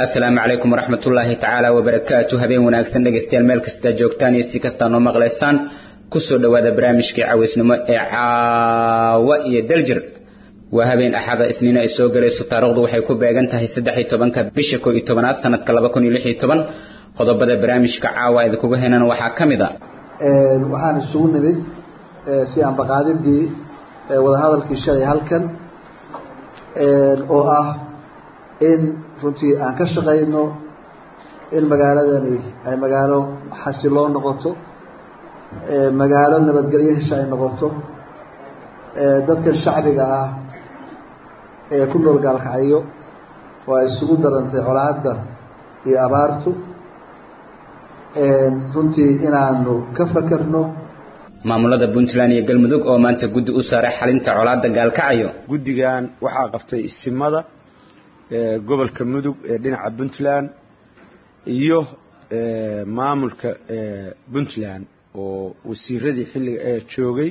asalaamu calaykum waraxmat ullaahi tacaala wabarakaatu habeen wanaagsan dhegaystayaal meel kasta joogtaan iyo si kastaa noo maqlaysaan kusoo dhowaada barnaamijkii cawaysnimo ee caawa iyo daljir waa habeen axada isniina ay soo galayso taarikhdu waxay ku beegan tahay saddex iyo tobanka bisha koo iyo tobanaad sanadka laba kun iyo lix iyo toban qodobada barnaamijka caawa idinkuga heynana waxaa ka mid a waxaan isugu nimid si ambaqaadidii wadahadalkii shalay halkan oo ah in runtii aan ka shaqayno in magaaladani ay magaalo xasiloo noqoto magaalo nabadgelyo hesha ay noqoto dadkan shacbiga ah ee ku nool gaalkacyo oo ay isugu darantay colaadda iyo abaartu runtii inaanu ka fakerno maamulada puntland iyo galmudug oo maanta guddi u saaray xalinta colaadda gaalkacyo guddigan waxaa qabtay isimada gobolka mudug ee dhinaca puntland iyo maamulka puntland oo wasiiradii xilliga ee joogay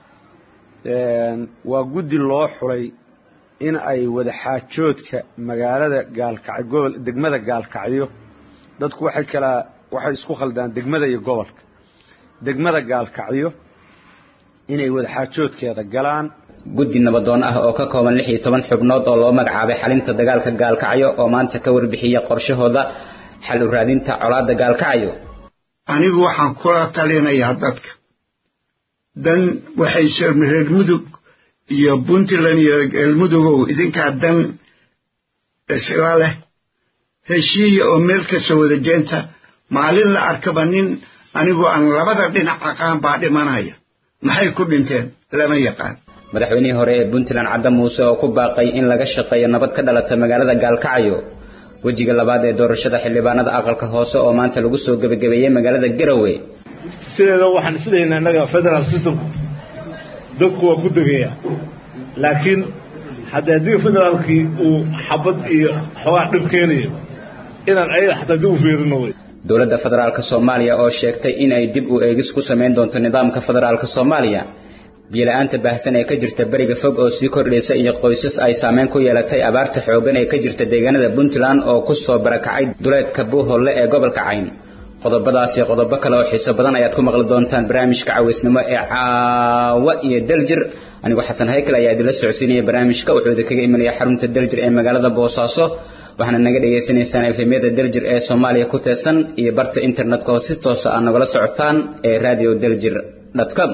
waa guddi loo xulay in ay wadaxaajoodka magaalada gaalkacyo gobol degmada gaalkacyo dadku waxay kalaa waxay isku khaldaan degmada iyo gobolka degmada gaalkacyo inay wadaxaajoodkeeda galaan guddi nabadoon ah oo ka kooban lix iyo toban xubnood oo loo magacaabay xalinta dagaalka gaalkacyo oo maanta ka warbixiya qorshahooda xal u raadinta colaadda gaalkacyo anigu waxaan kula talinayaa dadka dan waxay reer mudug iyo puntland iyo galmudugow idinkaa dan isla leh heshiiya oo meel kasta wada jeenta maalin la arkaba nin anigoo aan labada dhinac aqaan baa dhimanaya maxay ku dhinteen lama yaqaan madaxweynihii hore ee puntland cadda muuse oo ku baaqay in laga shaqeeyo nabad ka dhalata magaalada gaalkacyo wejiga labaad ee doorashada xildhibaanada aqalka hoose oo maanta lagu soo gebagabeeyey magaalada garowe sideeda waxaan isleeyahnaa innaga federal systemku dadku waa ku degaya laakiin hadda haddii federaalkii uu xabad iyo xoogaa dhib keenayo inaan ayaga xataa dib u fiirino wey dowladda federaalka soomaaliya oo sheegtay in ay dib u eegis ku samayn doonto nidaamka federaalka soomaaliya biyo-la-aanta baahsan ee ka jirta beriga fog oo sii kordhaysa iyo qoysas ay saameyn ku yeelatay abaarta xooggan ee ka jirta deegaanada puntland oo ku soo barakacay duleedka buuholle ee gobolka cayn qodobadaasi qodobo kale oo xiiso badan ayaad ku maqli doontaan barnaamijka cawaysnimo ee caawa iyo daljir anigoo xasan haykel ayaa idinla socodsiinaya barnaamijka wuxuu idinkaga imanaya xarunta daljir ee magaalada boosaaso waxaana naga dhagaysanaysaan efemyada daljir ee soomaaliya ku teesan iyo barta internetka oo si toosa aad nagala socotaan ee radio daljir com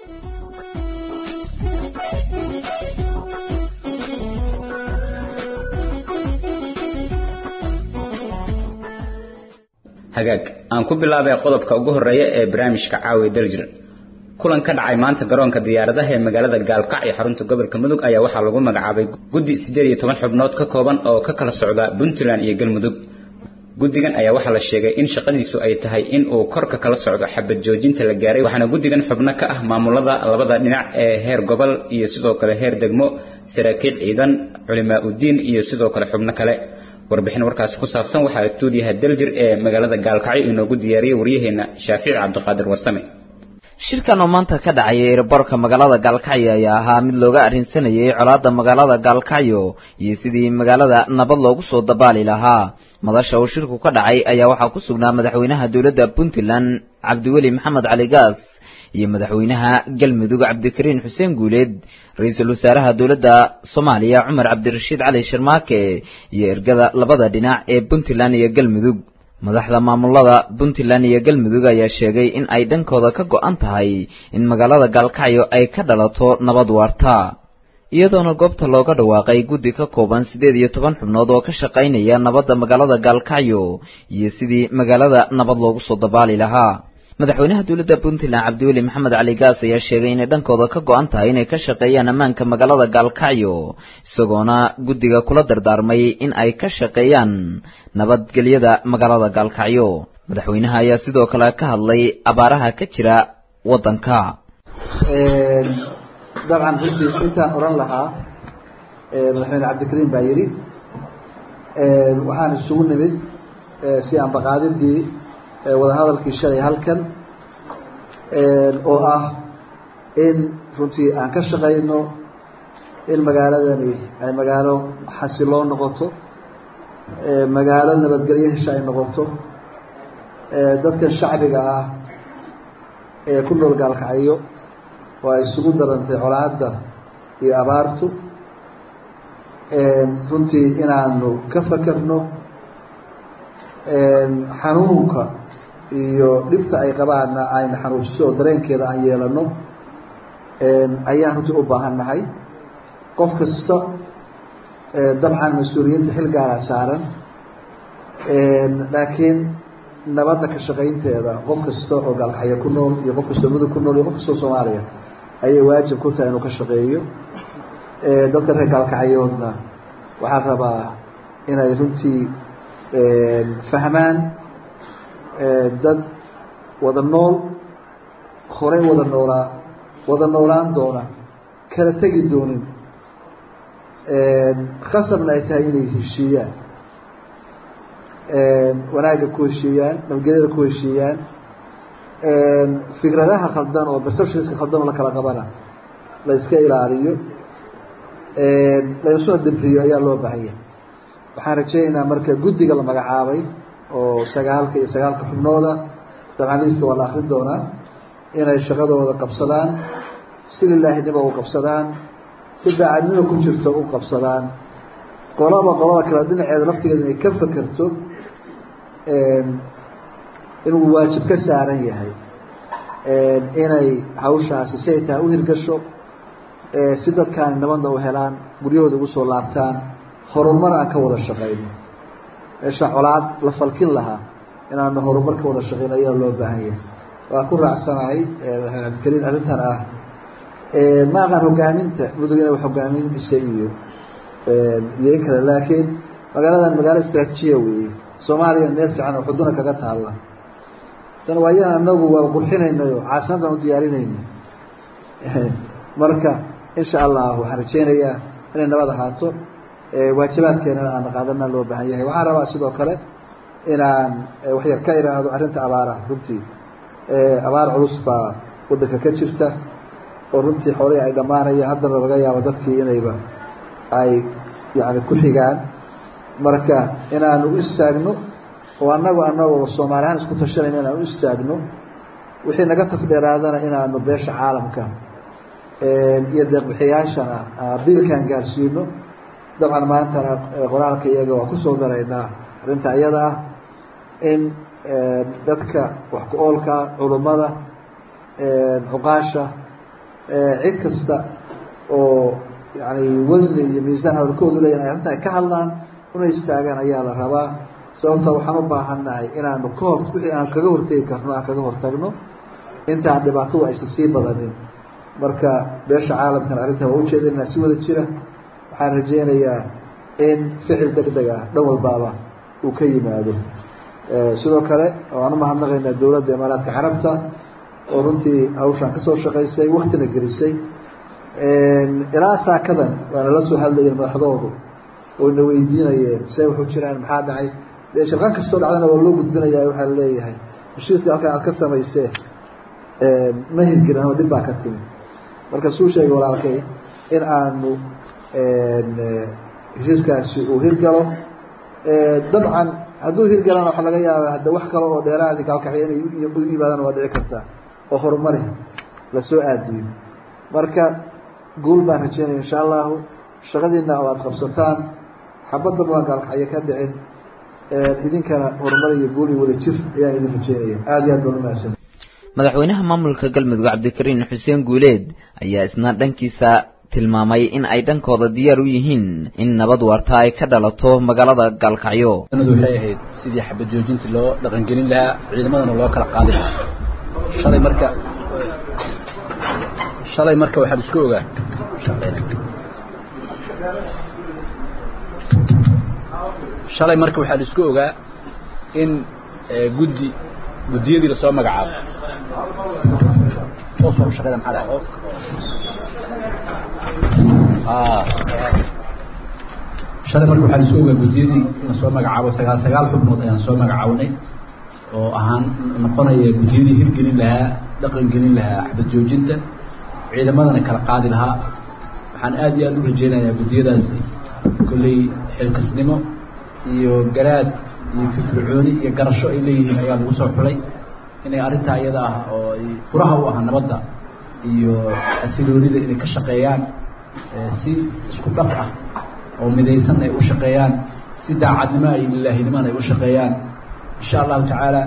hagaag aan ku bilaabay qodobka ugu horeeya ee barnaamijka caawi daljir kulan ka dhacay maanta garoonka diyaaradaha ee magaalada gaalkac ee xarunta gobolka mudug ayaa waxaa lagu magacaabay guddi siddeed iyo toban xubnood ka kooban oo ka kala socda puntland iyo galmudug guddigan ayaa waxaa la sheegay in shaqadiisu ay tahay in uu korka kala socdo xabad joojinta la gaaray waxaana guddigan xubno ka ah maamulada labada dhinac ee heer gobol iyo sidoo kale heer degmo saraakiil ciidan culimaa uddiin iyo sidoo kale xubno kale warbixin warkaasi ku saabsan waxaa stuudiyaha daljir ee magaalada gaalkacyo inoogu diyaariyey waryaheena shaafici cabdiqaadir warsame shirkan oo maanta ka dhacaya ereborka magaalada gaalkacyo ayaa ahaa mid looga arrinsanayay colaadda magaalada gaalkacyo iyo sidii magaalada nabad loogu soo dabaali lahaa madasha uu shirku ka dhacay ayaa waxaa ku sugnaa madaxweynaha dowladda puntland cabdiweli maxamed cali gaas iyo madaxweynaha galmudug cabdikariin xuseen guuleed ra-iisul wasaaraha dowladda soomaaliya cumar cabdirashiid cali sharmaake iyo ergada labada dhinac ee puntland iyo galmudug madaxda maamulada puntland iyo galmudug ayaa sheegay in ay dhankooda ka go-an tahay in magaalada gaalkacyo ay ka dhalato nabad waarta iyadoona goobta looga dhawaaqay guddi ka kooban siddeed iyo toban xubnood oo ka shaqaynaya nabadda magaalada gaalkacyo iyo sidii magaalada nabad loogu soo dabaali lahaa madaxweynaha dowladda puntland cabdiweli maxamed cali gaas ayaa sheegay inay dhankooda ka go-an tahay inay ka shaqeeyaan ammaanka magaalada gaalkacyo isagoona guddiga kula dardaarmay in ay ka shaqeeyaan nabadgelyada magaalada gaalkacyo madaxweynaha ayaa sidoo kale ka hadlay abaaraha ka jira waddanka dabcan runtii intaan odhan lahaa madaxweyne cabdikariim baa yidhi waxaan isugu nimid si ambaqaadidii wadahadalkii shalay halkan oo ah in runtii aan ka shaqayno in magaaladani ay magaalo xasiloo noqoto magaalo nabadgelyo hesha ay noqoto dadkan shacbiga ah ee ku nool gaalkacyo oo ay isugu darantay colaadda iyo abaartu runtii inaanu ka fakerno xanuunka iyo dhibta ay qabaanna ayna xanuujiso oo dareenkeeda aan yeelano ayaan runtii u baahan nahay qof kasta dabcan mas-uuliyadda xil gaara saaran laakiin nabadda ka shaqaynteeda qof kasta oo gaalkacyo ku nool iyo qof kastoo mudug ku nool iyo qof kastoo soomaaliya ayay waajib ku tahay inuu ka shaqeeyo dadka reer gaalkacyoodna waxaa rabaa inay runtii fahmaan dad wada nool horey wada noolaa wada noolaan doona kala tegi doonin khasabna ay tahay inay heshiiyaan wanaagga ku heshiiyaan nabadgelyada ku heshiiyaan fikradaha khaldan oo perceptionska khaldan oo la kala qabana la iska ilaaliyo laysuna dhibriyo ayaa loo baahanya waxaan rajaynaynaa marka guddiga la magacaabay oo sagaalka iyo sagaalka xubnooda dabcaliista waa la akrin doonaa inay shaqadooda qabsadaan si lilaahinimo u qabsadaan si daacadnimo ku jirto u qabsadaan qolaba qolada kale dhinaceeda laftigeeda inay ka fakerto inuu waajib ka saaran yahay inay hawshaasi si ay tahay u hirgasho si dadkaani nabadna u helaan guryahooda ugu soo laabtaan horumar aan ka wada shaqayno meesha colaad la falkin lahaa inaanu horumar ka wada shaqayno ayaa loo baahan yahay waa ku raacsanahay madaxmeen cabdikariin arrintan ah ma aqaan hogaaminta mudug inay hogaaminaysa iyo iyo in kale laakiin magaaladan magaalo istraatiijiya weeye soomaaliya meel fiican oo xuduna kaga taalla dan waayaan anagu waa qurxinaynayo caasimad baan u diyaarinayna marka insha allah waxaan rajeynayaa inay nabad ahaato waajibaadkeenana aan qaadana loo baahan yahay waxaan rabaa sidoo kale inaan waxyar ka iraahdo arrinta abaara runtii abaar culus baa waddanka ka jirta oo runtii xoolihii ay dhammaanayaan haddana laga yaabo dadkii inayba ay yani ku xigaan marka inaanu u istaagno oo annagu annagoo soomaali ahaan isku tashanayna inaan u istaagno wixii naga tafdheeraadana inaanu beesha caalamka iyo deeqbixiyaashana biilkan gaarsiino dabcan maantana qoraalka iyaga waa kusoo daraynaa arrinta iyada ah in dadka wax ku oolka culummada cuqaasha cid kasta oo yani wasni iyo miisaan hadalkoodu leeyahin ay arrinta ay ka hadlaan una istaagaan ayaa la rabaa sababta waxaan u baahannahay inaanu ka hor wixii aan kaga hortegi karno aan kaga hortagno intaan dhibaatadu aysan sii badanin marka beesha caalamkan arrintan waa ujeedinaa si wada jira waxaan rajeynayaa in ficil deg deg ah dhan walbaaba uu ka yimaado sidoo kale waan umahadnaqaynaa dowladda imaaraadka carabta oo runtii hawshaan kasoo shaqaysay waktina gelisay ilaa saakadan waana la soo hadlayeen madaxdoodu oyna weydiinayeen say wuxuu jiraan maxaa dhacay dee shirqan kastoo dhacdana waa loo gudbinaya waxaa laleeyahay heshiiska halkaan aad ka samaysee ma hirgelin ama dhib baa ka timi marka suu sheegay walaalkay in aanu heshiiskaasi uu hirgalo dabcan hadduu hirgalana waxaa laga yaaba hadda wax kale oo dheeraadi kaalkaxya inay u yimaadaan waa dhici kartaa oo horumari lasoo aadiyo marka guul baan rajeynaya insha allahu shaqadiina oo aada qabsataan xabaddan waan gaalkaxyo ka dhicin idinkana horumar iyo guul iyo wada jir ayaan idin rajeynaya aada iyo aad baan umahadsan madaxweynaha maamulka galmudug cabdikariin xuseen guuleed ayaa isna dhankiisa tilmaamay in ay dhankooda diyaar u yihiin in nabad waarta ay ka dhalato magaalada gaalkacyo waxay ahayd sidii xabad joojinta loo dhaqangelin lahaa ciidamadana loo kala qaadi lahaa shalay marka shalay marka waxaan isku ogaa shalay marka waxaan isku ogaa in guddi guddiyadii lasoo magacaabo shaqada maxaa dhahay shalay marka waxaan isku ogaa guddiyadii la soo magacaabo sagaal sagaal xubnood ayaan soo magacawnay oo ahaan noqonaya guddiyadii hirgelin lahaa dhaqan gelin lahaa xabad joojinta ciidamadana kala qaadi lahaa waxaan aad iyo aad u rajeynayaa guddiyadaasi kolley xilkasnimo iyo garaad iyo firfircooni iyo garasho ay leeyihiin ayaa lagu soo xulay inay arrintaa iyada ah oo ay furaha u ah nabadda iyo xasiloonida inay ka shaqeeyaan si isku daf ah oo midaysan ay u shaqeeyaan si daacadnimo ay lilaahinimona ay u shaqeeyaan insha allahu tacaala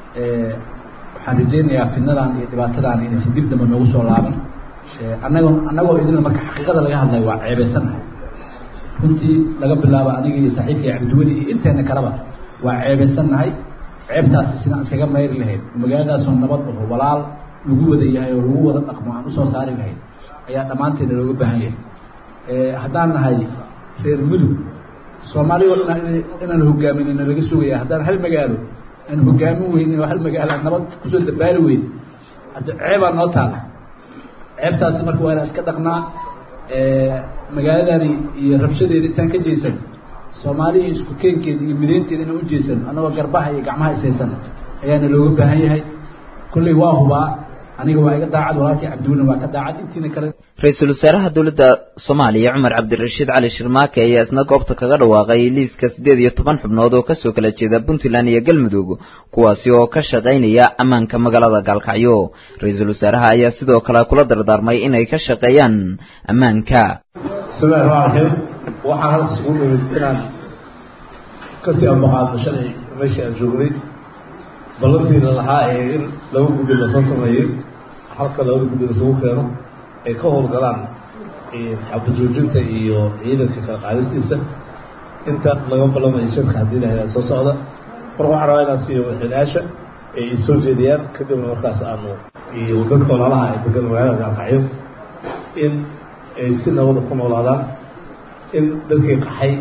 waxaan rajaynayaa fidnadan iyo dhibaatadan inaysan dib dambe noogu soo laaban annago annagoo idinla marka xaqiiqada laga hadlayo waa ceebaysanahay runtii laga bilaabo aniga iyo saaxiibkay cabdiweli iyo inteena kaleba waa ceebaysannahay ceebtaasi sidaan iskaga mayri lahayd magaaladaasoo nabad aho walaal lagu wada yahay oo lagu wada dhaqmo aan usoo saari lahayd ayaa dhammaanteena looga baahan yahay haddaan nahay reer mudug soomaaliya o dhan inaan hogaaminina laga sugaya haddaan hal magaalo aan hogaamin weynin oo hal magaalo aan nabad kusoo dabaali weyn hadda ceebaa noo taala ceebtaasi marka waa inaan iska dhaqnaa magaaladani iyo rabshadeeda intaan ka jeysan soomaaliya isku keenkeeda iyo midaynteeda inaan u jeesan annagoo garbaha iyo gacmaha ishaysan ayaana looga baahan yahay kolley waa hubaa aniga waa iga daacad walaalkii cabdiwelin waa ka daacad intiina kale ra-iisul wasaaraha dowladda soomaaliya cumar cabdirashiid cali shirmaake ayaa isna goobta kaga dhawaaqay liiska siddeed iyo toban xubnood oo kasoo kala jeeda puntland iyo galmudug kuwaasi oo ka shaqaynaya ammaanka magaalada gaalkacyo ra-iisul wasaaraha ayaa sidoo kale kula dardaarmay inay ka shaqeeyaan ammaanka bismillahi raxmaan raxiim waxaan halkas ugu nimid inaan kasii ambaqaadno shalay meeshii aan joognay ballantiina lahaa ee in laba guddi lasoo sameeyey halka labada guddi lasugu keeno ay ka howlgalaan xabajoojinta iyo ciidanka kala qaadistiisa inta laga ballamayo shadka haddii lahada soo socda marka waxaan rabaa inaan siiyo madaxweyneyaasha ay isoo jeediyaan kadibna markaas aanu iyo dadka walaalaha ay degan magaalada gaalkacyo in ay si nabada ku noolaadaan in dadkii qaxay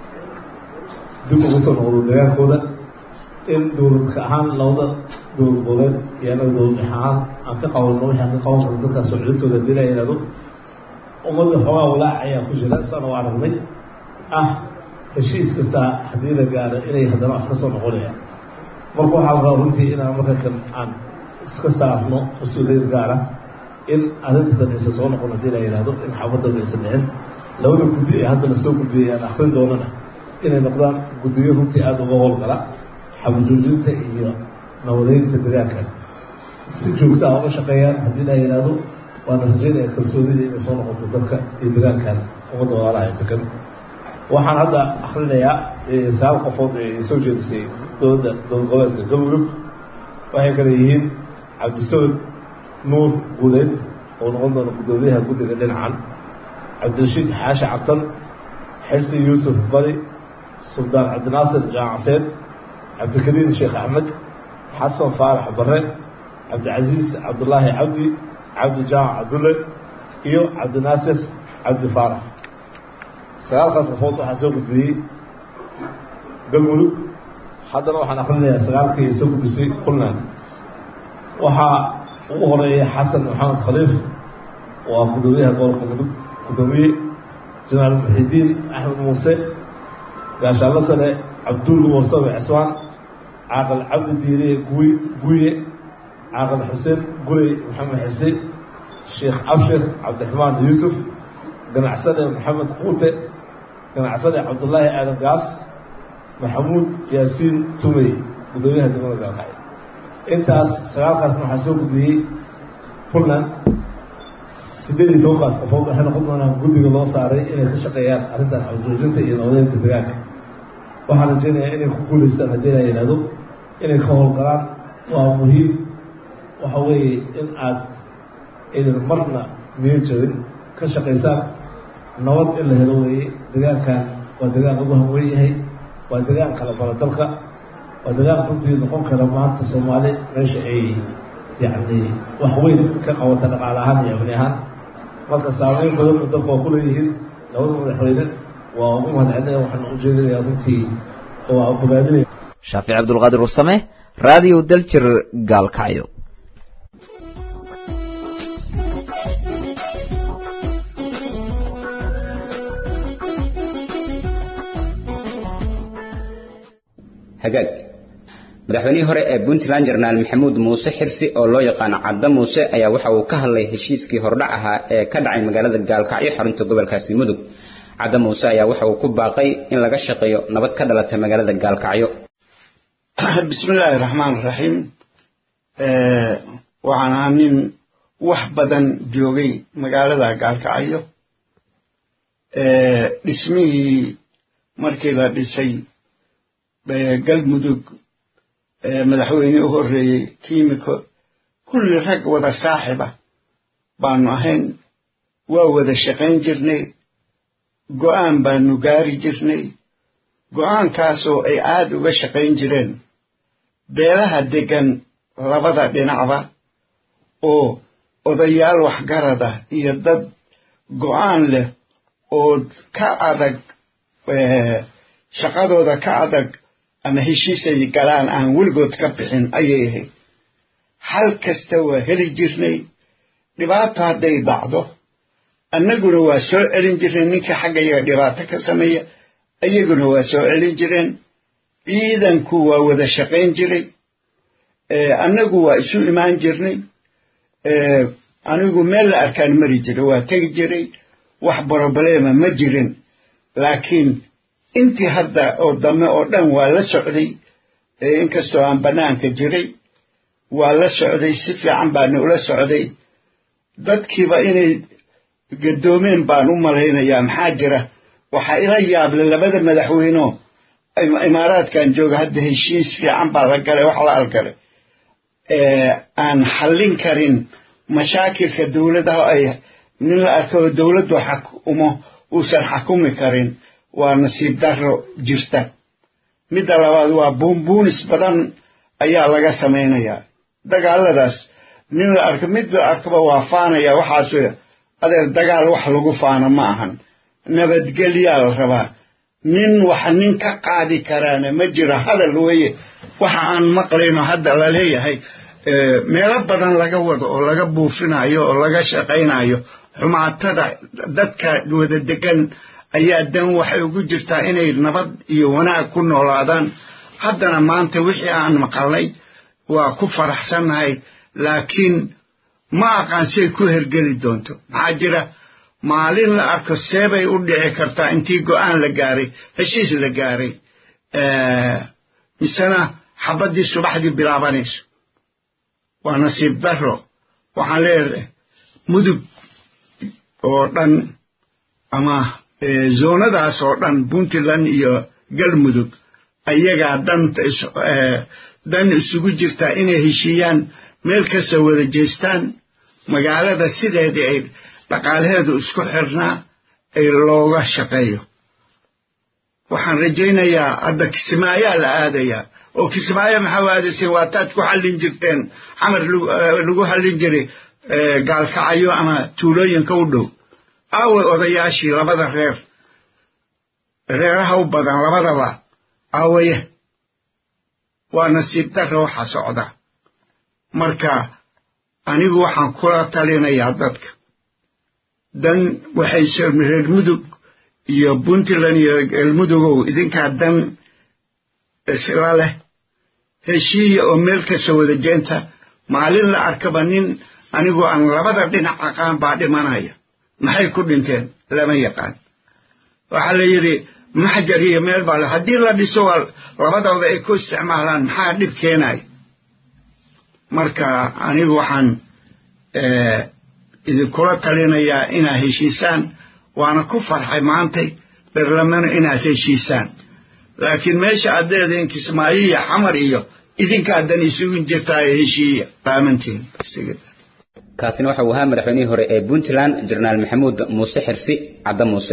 dib ugu soo noqdo dagaalkooda in dowladka ahaan labada dowlad goboleed iyo anaga dowlad ahaan aan ka qabanno wixii aan ka qaban karno dadkaas soo celintooda hadii la yidhahdo ummadda xoogaa walaac ayaa ku jira sana waa aragnay ah heshiis kastaa haddii la gaaro inay haddana wax ka soo noqonayaan marka waxaa rabaa runtii inaan marka kan aan iska saarno mas-uuliyad gaara in arrintan aysan soo noqon haddii la yidhahdo in xaafadaba aysan dhicin labada guddi ee hadda lasoo gudbiyay aan akrin doonana inay noqdaan guddiyo runtii aada uga howlgala xabajoojinta iyo nabadeynta degaanka si joogta a uga shaqeeyaan haddii la yidhaahdo waana rajaynaya kalsoonida inay soo noqoto dadka iyo degaankan ummadda walaalaha ee degan waxaan hadda akrinayaa sagaal qofood ee soo jeedisay dowladda dowlad goboleedka galmudug waxay kale yihiin cabdisamad nuur guuleed oo noqon doona guddoomiyaha guddiga dhinacan cabdirashiid xaashi cabtan xirsi yuusuf bari suldaan cabdinaasir jaamacseen cabdikariim sheekh axmed xasan faarax bare cabdicasiis cabdulaahi cabdi cabdi jaamac cabdulle iyo cabdinaasir cabdi faarax sagaalkaas qofood waxaa soo gudbiyey galmudug haddana waxaan akrinayaa sagaalkii soo gudbisay puntland waxaa ugu horeeya xasan maxamed khaliif waa guddoomiyaha gobolka mudug guddoomiye jenaraal muxidiin axmed muuse gaashaanlo sare cabduul warsabe cismaan caaqil cabdi diiriye guy guye caaqil xuseen gurey maxamed xise sheekh abshir cabdiraxmaan yuusuf ganacsade maxamed quute ganacsade cabdullaahi aadan gaas maxamuud yaasiin tumey guddoomiyaha degmada gaalkacyo intaas sagaalkaasna waxaa soo gudbiyey puntland siddeed iyo tobankaas qofood waxay noqon doonaan guddiga loo saaray inay ka shaqeeyaan arrintan xabjoojinta iyo nabadeynta degaanka waxaan rajaynayaa inay ku guulaystaan haddii la yidhahdo inay ka howlgalaan waa muhiim waxa weeye in aad aydan marna niyo jabin ka shaqaysaan nabad in la helo weeye degaankan waa degaan lagu hanwen yahay waa degaan kala bara dalka waa degaan runtii noqon kara maanta soomaali meesha ay yacni wax weyn ka qabata dhaqaale ahaan iyo amni ahaan marka saameyn badanna dalka waa ku leeyihiin labada madaxweyne waa ugu mahadcelinaya waxaan u jeedinayaa runtii waa bogaadinaya shaafic cabdulqaadir warsame raadiyo daljir gaalkacyo hagaag madaxweynihii hore ee puntland jenaraal maxamuud muuse xirsi oo loo yaqaano cadda muuse ayaa waxa uu ka hadlay heshiiskii hordhac ahaa ee ka dhacay magaalada gaalkacyo xarunta gobolkaasi mudug cadda muuse ayaa waxa uu ku baaqay in laga shaqeeyo nabad ka dhalata magaalada gaalkacyo bismi illaahi raxmaan raxiim waxaan ahaa nin wax badan joogay magaalada gaalkacyo dhismihii markii la dhisay galmudug madaxweyne u horreeyey kiimiko kulli rag wada saaxiba baanu ahayn waa wada shaqayn jirnay go'aan baanu gaari jirnay go'aankaasoo ay aad uga shaqayn jireen beelaha deggan labada dhinacba oo odayaal waxgarada iyo dad go'aan leh oo ka adag shaqadooda ka adag ama heshiisay galaan aan weligood ka bixin ayay ahayd hal kasta waa heli jirnay dhibaato hadday dhacdo annaguna waa soo celin jirnay ninka xaggayaga dhibaato ka sameeya iyaguna waa soo celin jireen ciidanku waa wada shaqayn jiray annagu waa isu imaan jirnay anigu meel la arkaan mari jiray waa tegi jiray wax broblema ma jirin laakiin intii hadda oo dame oo dhan waa la socday inkastoo aan bannaanka jiray waa la socday si fiican baana ula socday dadkiiba inay gadoomeen baan u malaynayaa maxaa jira waxaa ila yaable labada madaxweyneo imaaraadkan jooga hadda heshiis fiican baa la galay wax la algalay aan xallin karin mashaakilka dowladaha ay nin la arko oo dowladdu xakumo uusan xakumi karin waa nasiib darro jirta midda labaad waa buunbuunis badan ayaa laga samaynayaa dagaaladaas nin la arko mid la arkoba waa faanaya waxaas adeer dagaal wax lagu faano ma ahan nabadgelyaa la rabaa nin wax nin ka qaadi karaana ma jiro hadal weeye waxa aan maqlayno hadda la leeyahay meelo badan laga wado oo laga buufinayo oo laga shaqaynayo xumaatada dadka wada degan ayaa dan waxay ugu jirtaa inay nabad iyo wanaag ku noolaadaan haddana maanta wixii aan maqalnay waa ku faraxsannahay laakiin ma aqaan say ku hergeli doonto maxaa jira maalin la arko seebay u dhici kartaa intii go'aan la gaaray heshiis la gaaray misena xabaddii subaxdii bilaabanayso waa nasiib darro waxaan leeyahay mudug oo dhan ama zoonadaas oo dhan puntland iyo galmudug ayagaa danta dan isugu jirtaa inay heshiiyaan meel kasta wada jeestaan magaalada sideedii ay dhaqaalaheedu isku xirnaa ay looga shaqeeyo waxaan rajaynayaa hadda kismaayaa la aadayaa oo kismaayo maxaa u aadayseen waa taad ku xallin jirteen xamar lagu hallin jiray gaalkacyo ama tuulooyinka u dhow aaway odayaashii labada reer reeraha u badan labadaba aawaye waa nasiib darra waxa socda marka anigu waxaan kula talinayaa dadka dan waxay reer mudug iyo puntland iyo galmudugow idinkaa dan isla leh heshiiya oo meel kasta wada jeenta maalin la arkaba nin anigoo aan labada dhinac aqaan baa dhimanaya maxay ku dhinteen lama yaqaan waxaa la yidhi maxjar iyo meel baa le haddii la dhiso waa labadooda ay ku isticmaalaan maxaa dhib keenaya marka anigu waxaan idinkula talinayaa inaad heshiisaan waana ku farxay maantay berlamano inaad heshiisaan laakiin meesha aad leedahin kismaayo iyo xamar iyo idinkaadan isugu jirtaayo heshiiya baamantiin kaasina waxa uu ahaa madaxweynihii hore ee puntland jenaraal maxamuud muuse xirsi cadda muuse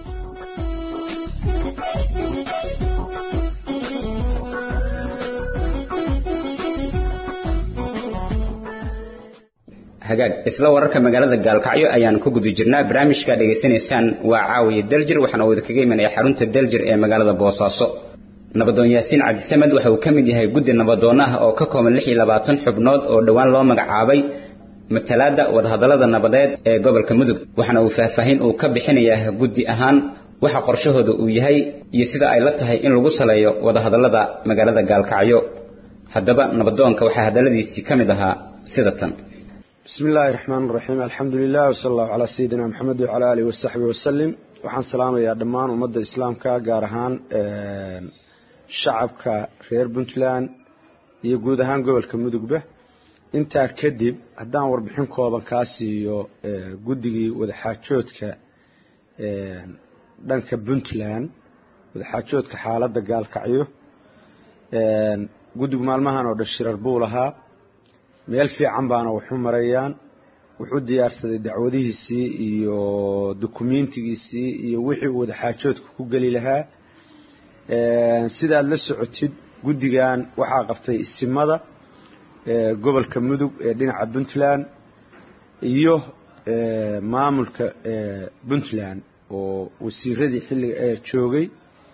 hagaag isla wararka magaalada gaalkacyo ayaan ku guda jirnaa barnaamijka dhegaysanaysaan waa caawiya daljir waxaana uu idinkaga imanaya xarunta daljir ee magaalada boosaaso nabadoon yaasiin cabdisamed waxa uu ka mid yahay guddi nabadoon ah oo ka kooban lix iyo labaatan xubnood oo dhowaan loo magacaabay matalaadda wadahadallada nabadeed ee gobolka mudug waxaana uu faahfaahin uu ka bixinayaa guddi ahaan waxa qorshahooda uu yahay iyo sida ay la tahay in lagu saleeyo wadahadallada magaalada gaalkacyo haddaba nabadoonka waxaa hadalladiisii ka mid ahaa sida tan بسم الله الرحمن الرحيم الحمد لله وصلى الله على سيدنا محمد وعلى آله وصحبه وسلم waxaan salaamayaa dhammaan ummadda islaamka gaar ahaan shacabka reer puntland iyo guud ahaan gobolka mudugba intaa kadib haddaan warbixin kooban kaa siiyo guddigii wadaxaajoodka dhanka puntland wadaxaajoodka xaaladda gaalkacyo guddigu maalmahan oo dhan shirar buu lahaa meel fiican baana waxu marayaan wuxuu diyaarsaday dacwadihiisii iyo dukumentigiisii iyo wixii uu wadaxaajoodka ku geli lahaa sidaad la socotid guddigan waxaa qabtay isimada gobolka mudug ee dhinaca puntland iyo maamulka puntland oo wasiiradii xilliga joogay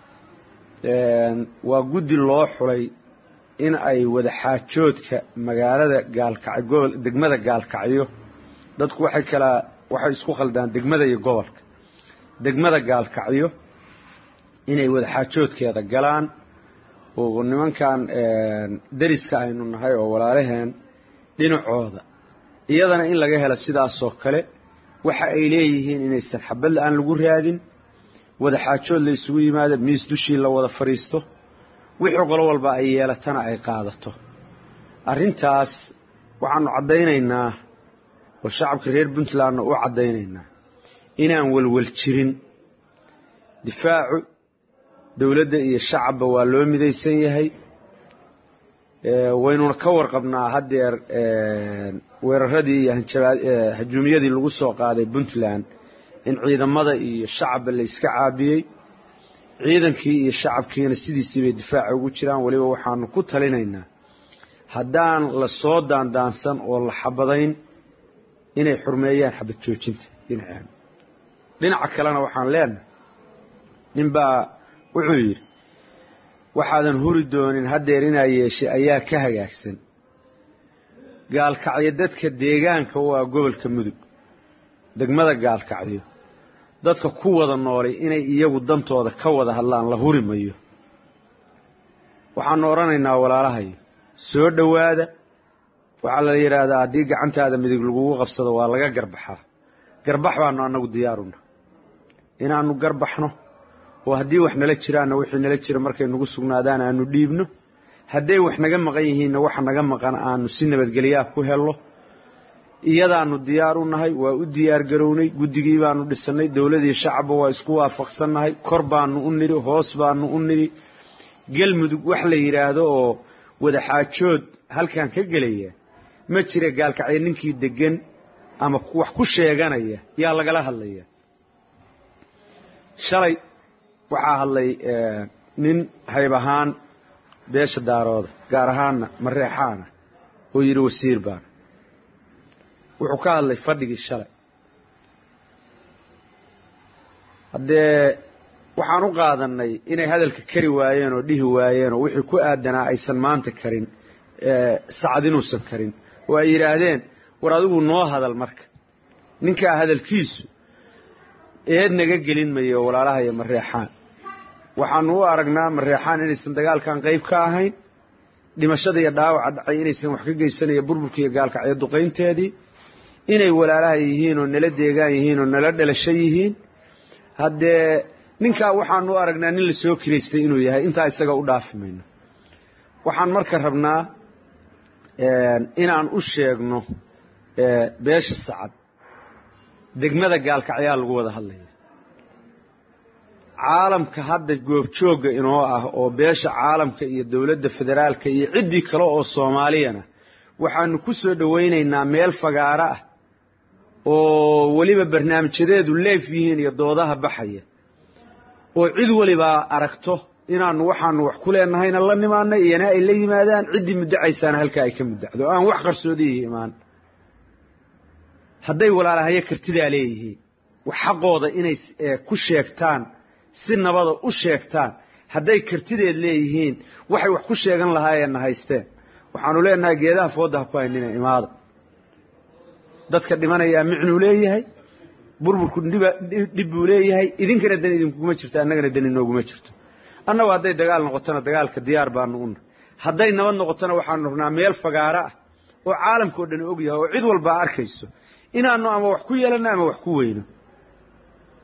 waa guddi loo xulay in ay wadaxaajoodka magaalada gaalkacyo gobol degmada gaalkacyo dadku waxay kala waxay isku khaldaan degmada iyo gobolka degmada gaalkacyo inay wadaxaajoodkeeda galaan oo nimankan deriska aynu nahay oo walaalaheen dhinacooda iyadana in laga helo sidaasoo kale waxa ay leeyihiin inaysan xabad la-aan lagu raadin wadaxaajood la isugu yimaado miis dushii la wada fadhiisto wixii qolo walba ay yeelatana ay qaadato arrintaas waxaanu caddaynaynaa oo shacabka reer puntlandna u caddaynaynaa inaan welwel jirin difaacu dowladda iyo shacabba waa loo midaysan yahay waynuna ka warqabnaa haddeer weeraradii iyo hajuumiyadii lagu soo qaaday puntland in ciidamada iyo shacabba la iska caabiyey ciidankii iyo shacabkiina sidiisii bay difaaca ugu jiraan weliba waxaanu ku talinaynaa haddaan la soo daandaansan oo la xabadayn inay xurmeeyaan xabad joojinta dhinaceena dhinaca kalena waxaan leenahay ninbaa wuxuu yidhi waxaadan huri doonin haddeer inaa yeeshay ayaa ka hagaagsan gaalkacyo dadka deegaanka u ah gobolka mudug degmada gaalkacyo dadka ku wada noolay inay iyagu dantooda ka wada hadlaan la huri mayo waxaanu odhanaynaa walaalahayo soo dhowaada waxaa la yidhaahdaa haddii gacantaada midig lagugu qabsado waa laga garbaxaa garbax baanu annagu diyaaruna inaannu garbaxno oo haddii wax nala jiraanna wixii nala jira markay nagu sugnaadaan aanu dhiibno hadday wax naga maqan yihiinna waxa naga maqan aanu si nabadgelyaah ku helno iyadaanu diyaar u nahay waa u diyaar garownay guddigii baanu dhisannay dowladii shacabba waa isku waafaqsannahay kor baanu u nidhi hoos baanu u nidhi galmudug wax la yidhaahdo oo wadaxaajood halkan ka gelaya ma jira gaalkacyo ninkii deggan ama wax ku sheeganaya yaa lagala hadlaya shalay waxaa hadlay nin hayb ahaan beesha daarooda gaar ahaanna mareexaana oo yidhi wasiir baana wuxuu ka hadlay fadhigii shalay haddee waxaan u qaadannay inay hadalka kari waayeen oo dhihi waayeen oo wixii ku aadanaa aysan maanta karin sacad inuusan karin oo ay yidhaahdeen war adigu noo hadal marka ninkaa hadalkiisu eed naga gelin mayo walaalaha iyo mareexaan waxaanu u aragnaa mareexaan inaysan dagaalkan qayb ka ahayn dhimashada iyo dhaawaca dhacay inaysan wax ka geysanayo burburka iyo gaalkacyo duqaynteedii inay walaalaha yihiin oo nala deegaan yihiin oo nala dhalasho yihiin haddee ninkaa waxaanu u aragnaa nin la soo kiraystay inuu yahay intaa isaga u dhaafi mayno waxaan marka rabnaa inaan u sheegno beesha sacad degmada gaalkacyaa lagu wada hadlaya caalamka hadda goobjoogga inoo ah oo beesha caalamka iyo dowladda federaalka iyo ciddii kale oo soomaaliyana waxaanu ku soo dhowaynaynaa meel fagaaro ah oo weliba barnaamijyadeedu leef yihiin iyo doodaha baxaya oo cid walibaa aragto inaanu waxaanu wax ku leennahayna la nimaanay iyana ay la yimaadaan ciddii muddacaysaana halkaa ay ka muddacdo aan wax qarsoodiihi imaan hadday walaalahayo kartidaa leeyihiin wax xaqooda inay ku sheegtaan si nabada u sheegtaan hadday kartideed leeyihiin waxay wax ku sheegan lahaayeenna haysteen waxaanu leenahay geedaha fooda ha ku haynina imaada dadka dhimanayaa micnuu leeyahay burburku dhib buu leeyahay idinkana dan idinkuguma jirto annagana dan inooguma jirto annagu hadday dagaal noqotona dagaalka diyaar baanu una hadday nabad noqotona waxaanu rabnaa meel fagaaro ah oo caalamkao dhan og yahay oo cid walbaa arkayso inaanu ama wax ku yeelano ama wax ku weyno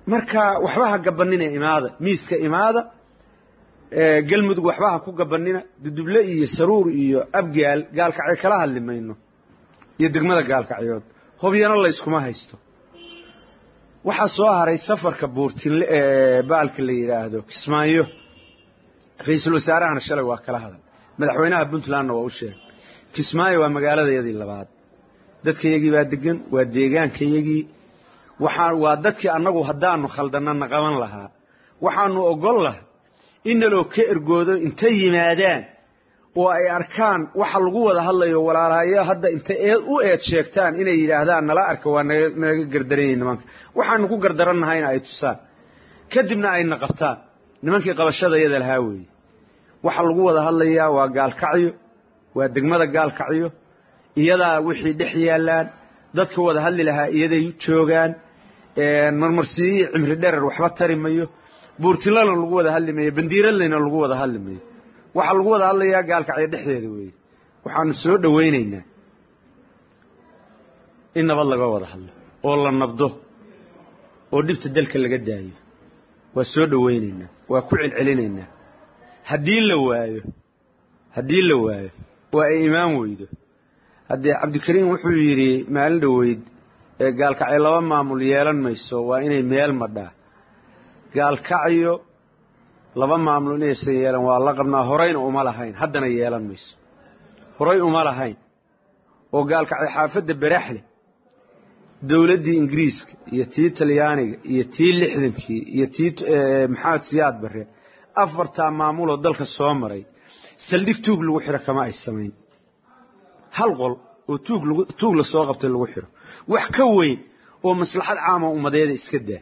marka waxba ha gabanina imaada miiska imaada galmudug waxba ha ku gabanina duduble iyo saruur iyo abgaal gaalkacyo kala hadli mayno iyo degmada gaalkacyood hobyana layskuma haysto waxaa soo haray safarka buurtinle ee baalka la yidhaahdo kismaayo ra-iisul wasaarahana shalay waa kala hadal madaxweynaha puntlandna waa u sheegay kismaayo waa magaaladayadii labaad dadkayagii baa degan waa deegaankayagii waxaa waa dadkii annagu haddaanu khaldanana qaban lahaa waxaanu ogol lahay in naloo ka ergoodo intay yimaadaan oo ay arkaan waxa lagu wada hadlayo walaalahayo hadda intay eed u eed sheegtaan inay yidhaahdaan nala arka waa nanaga gardaranyay nimanka waxaanu ku gardarannahayna ay tusaan kadibna ayna qabtaan nimankii qabashada iyada lahaa weeye waxa lagu wada hadlayaa waa gaalkacyo waa degmada gaalkacyo iyadaa wixii dhex yaallaan dadka wada hadli lahaa iyaday joogaan marmarsiiyi cimri dherer waxba tari mayo buurtilana lagu wada hadli mayo bandiiradlayna lagu wada hadli mayo waxaa lagu wada hadlayaa gaalkacyo dhexdeeda weeye waxaanu soo dhowaynaynaa in nabad laga wada hadlo oo la nabdo oo dhibta dalka laga daayo waa soo dhowaynaynaa waa ku celcelinaynaa haddii la waayo haddii la waayo waa ay imaan weydo haddee cabdikariim wuxuu yidhi maalin dhoweyd ee gaalkacyo laba maamul yeelan mayso waa inay meel madhaa gaalkacyo laba maamul inaysan yeelan waa la qabnaa horayna uma lahayn haddana yeelan mayso horay uma lahayn oo gaalkacyo xaafadda baraxle dowladdii ingiriiska iyo tii talyaaniga iyo tii lixdankii iyo tii maxamed siyaad barre afartaa maamuloo dalka soo maray saldhig tuug lagu xiro kama ay samayn hal qol oo tuug la soo qabtay lagu xiro wax ka weyn oo maslaxad caama ummadeeda iska daa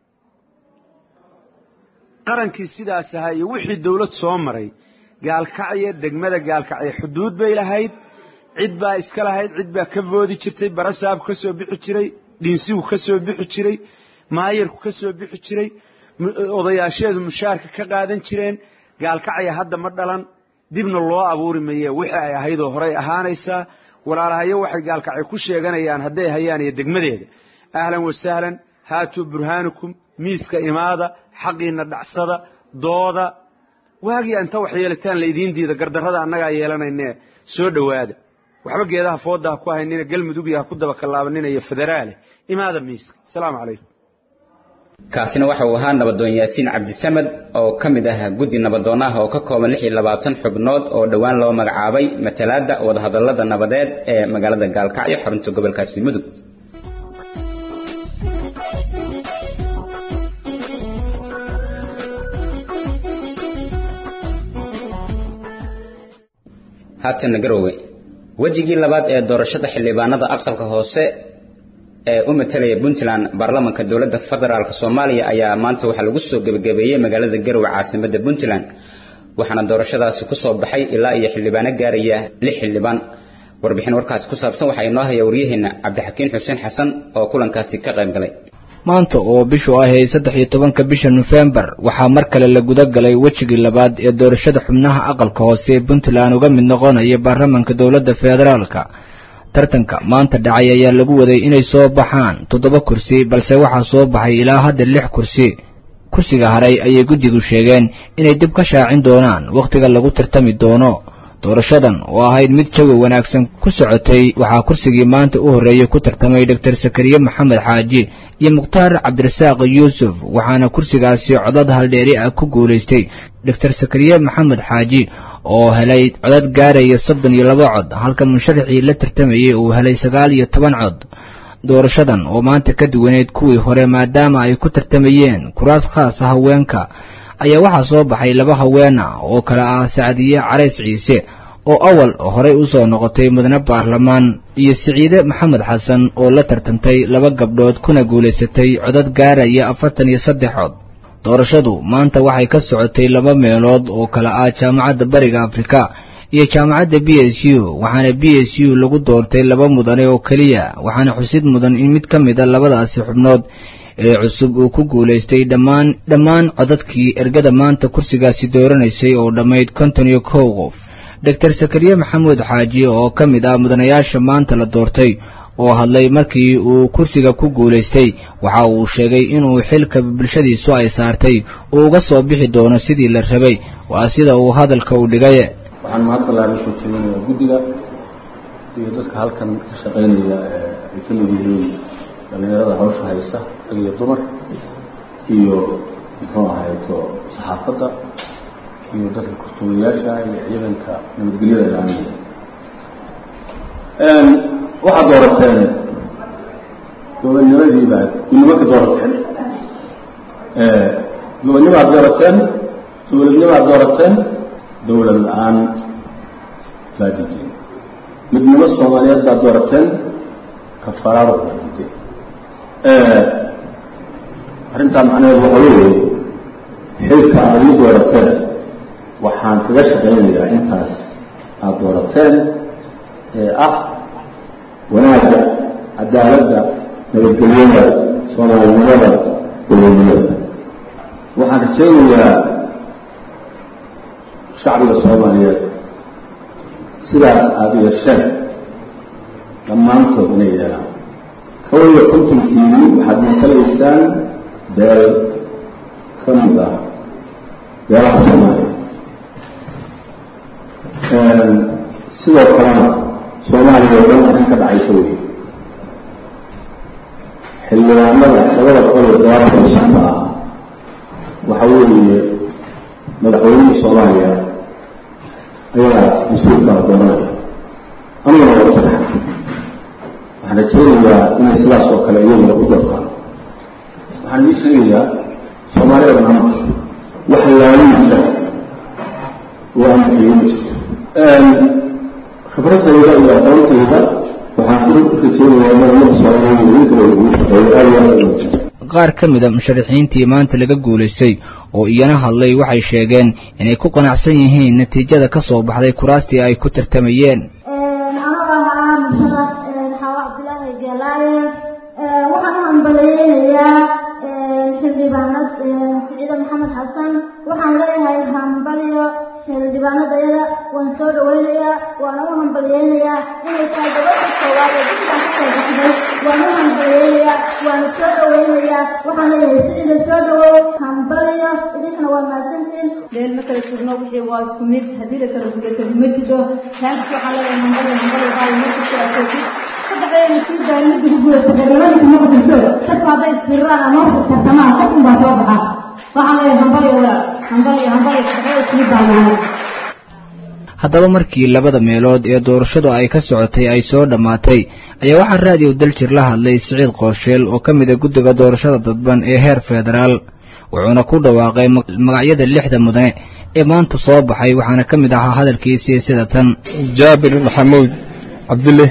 qarankii sidaas ahaa iyo wixii dawlad soo maray gaalkacyo degmada gaalkacyo xuduud bay lahayd cid baa iska lahayd cid baa ka voodi jirtay barasaabku ka soo bixi jiray dhiinsigu ka soo bixi jiray maayarku ka soo bixi jiray odayaasheedu mushaarka ka qaadan jireen gaalkacya hadda ma dhalan dibna loo abuuri maye wixii ay ahaydoo horay ahaanaysaa walaalahayo waxay gaalkacyo ku sheeganayaan hadday hayaan iyo degmadeeda ahlan wasahlan haatuu burhaanukum miiska imaada xaqiina dhacsada dooda waagiya inta wax yeelitaan laydiin diida gardarrada annagaa yeelanayne soo dhowaada waxba geedaha fooda ha ku haynina galmudugya ha ku daba kallaabanina iyo federaale imaada miiska asalaamu calaykum kaasina waxa uu ahaa nabadoon yaasiin cabdisamed oo ka mid ah guddi nabadoonaha oo ka kooban lix iyo labaatan xubnood oo dhowaan loo magacaabay matalaadda wadahadallada nabadeed ee magaalada gaalkacyo xarunta gobolkaasi mudug haatana garowe wejigii labaad ee doorashada xildhibaanada aqalka hoose ee u matalaya puntland baarlamanka dowladda federaalk soomaaliya ayaa maanta waxaa lagu soo gebagabeeyey magaalada garowe caasimadda puntland waxaana doorashadaasi ku soo baxay ilaa iyo xildhibaano gaaraya lix xildhibaan warbixin warkaasi ku saabsan waxaa inoo haya waryaheena cabdixakiin xuseen xasan oo kulankaasi ka qayb galay maanta oo bishu ahayd saddex iyo tobanka bisha nofembar waxaa mar kale la guda galay wejigii labaad ee doorashada xubnaha aqalka hoose ee puntland uga mid noqonaya baarlamanka dowladda federaalka tartanka maanta dhacay ayaa lagu waday inay soo baxaan toddoba kursi balse waxaa soo baxay ilaa hadda lix kursi kursiga haray ayay guddigu sheegeen inay dib ka shaacin doonaan wakhtiga lagu tartami doono doorashadan oo ahayd mid jawi wanaagsan ku socotay waxaa kursigii maanta u horreeyey ku tartamay doktor sakariye maxamed xaaji iyo mukhtaar cabdirasaaq yuusuf waxaana kursigaasi codad haldheeri ah ku guulaystay doktor sakariye maxamed xaaji oo helay codad gaaraya soddon iyo laba cod halka musharaxii la tartamayey uu helay sagaal iyo toban cod doorashadan oo maanta ka duwaneyd kuwii hore maadaama ay ku tartamayeen kuraas khaas ah haweenka ayaa waxaa soo baxay laba haweena oo kale ah sacdiye carays ciise oo awal horey u soo noqotay mudane baarlamaan iyo siciide maxamed xasan oo la tartantay laba gabdhood kuna guulaysatay codad gaaraya afartan iyo saddex cod doorashadu maanta waxay ka socotay laba meelood oo kale ah jaamacadda bariga afrika iyo jaamacadda b s u waxaana b s u lagu doortay laba mudane oo keliya waxaana xusid mudan in mid ka mid a labadaasi xubnood ee cusub uu ku guulaystay dhammaan dhammaan codadkii ergada maanta kursigaasi dooranaysay oo dhammayd konton iyo kow qof doctor sakariye maxamuud xaaji oo ka mid ah mudanayaasha maanta la doortay oo hadlay markii uu kursiga ku guulaystay waxa uu sheegay inuu xilka bulshadiisu ay saartay uu uga soo bixi doono sidii la rabay waa sida uu hadalka u dhigay waxaan mahad ballaaran soo jeedinayaa guddiga iyo dadka halkan ka shaqaynaya ay ka mid yihiin dhallinyarada hawsha haysa rag iyo dumar iyo muxuu ahayto saxaafadda iyo dadka kurtumayaasha iyo ciidanka nabadgelyada ilaalinaya waxaad doorateen gobonnimadii baad gudnimo ka doorateen gobonnimaad doorateen dowladnimaad doorateen dowlad la-aan baad diideen midnimo soomaaliyeed baad doorateen kafaraaro baad diideen arrintaa macnaheedu waxa weeye xilka aad ii doorateen waxaan kaga shaqaynayaa intaas aada doorateen ee ah wanaagga cadaaladda nabadgelyada soomaalinimada dowladnimada waxaan rajaynayaa shacbiga soomaaliyeed sidaas aada yeesheen dhammaantood inay yeelaan kow iyo kontonkiini waxaad matalaysaan beel ka mid ah beelaha soomaaliya sidoo kalena soomaaliya oo dhan arrin ka dhacaysa wey xildhibaanada labada boqol iyo todobaatan iyo shanta ah waxa weeye madaxweynihii soomaaliya ayagaa mas-uulkaa doonanaya aniguna waa sadaxa waxaan rajaynayaa inay sidaas oo kale iyaguna u doortaan waxaan idii sheegayaa soomaalida barnaamijku wax laalinaysa oo aan bixiyo ma jirto khibradayda iyo aqoontayda waxaan ku rajaynayaa in ummadda soomaaliya idinkala ugu shaqeeyo aad iyo aad ugu jirto qaar ka mid a musharaxiintii maanta laga guulaystay oo iyana hadlay waxay sheegeen inay ku qanacsan yihiin natiijada ka soo baxday kuraastii ay ku tartamayeen anaga ah musharax xaawo cabdilaahi geelaaye waxaan u hambaleynayaa xildhibaanad siciide maxamed xasan waxaan leeyahay hambalyo xildhibaanadayada waan soo dhawaynayaa waana u hambalyeynayaa inay tahay gabadha koowaad ee bishaan kasoo baxday waan u hambalyeynayaa waana soo dhawaynayaa waxaan leeyahay siciide soo dhawow hambalyo idinkana waa mahadsantihiin meel ma kala sugno wixii waa isku mid haddii la kala gulatay ma jiro taas waxaan leeyahay hambalyo hambalyo qaali markasta aad joogtid saddexdeena sii daari midda ku gulatay xildhibaanka ma jirto dadku hadday istirraan ama tartamaan qof unbaa soo baxa waxaan leeyahay hambalyo walaal hambalyo hambalyo saddexdeeda isku mid baa nahay haddaba markii labada meelood ee doorashadu ay ka socotay ay soo dhammaatay ayaa waxaa raadiyo daljir la hadlay siciid qoosheel oo ka mid a guddiga doorashada dadban ee heer federaal wuxuuna ku dhawaaqay magacyada lixda mudane ee maanta soo baxay waxaana ka mid ahaa hadalkiisii sida tan jaabir maxamuud cabdille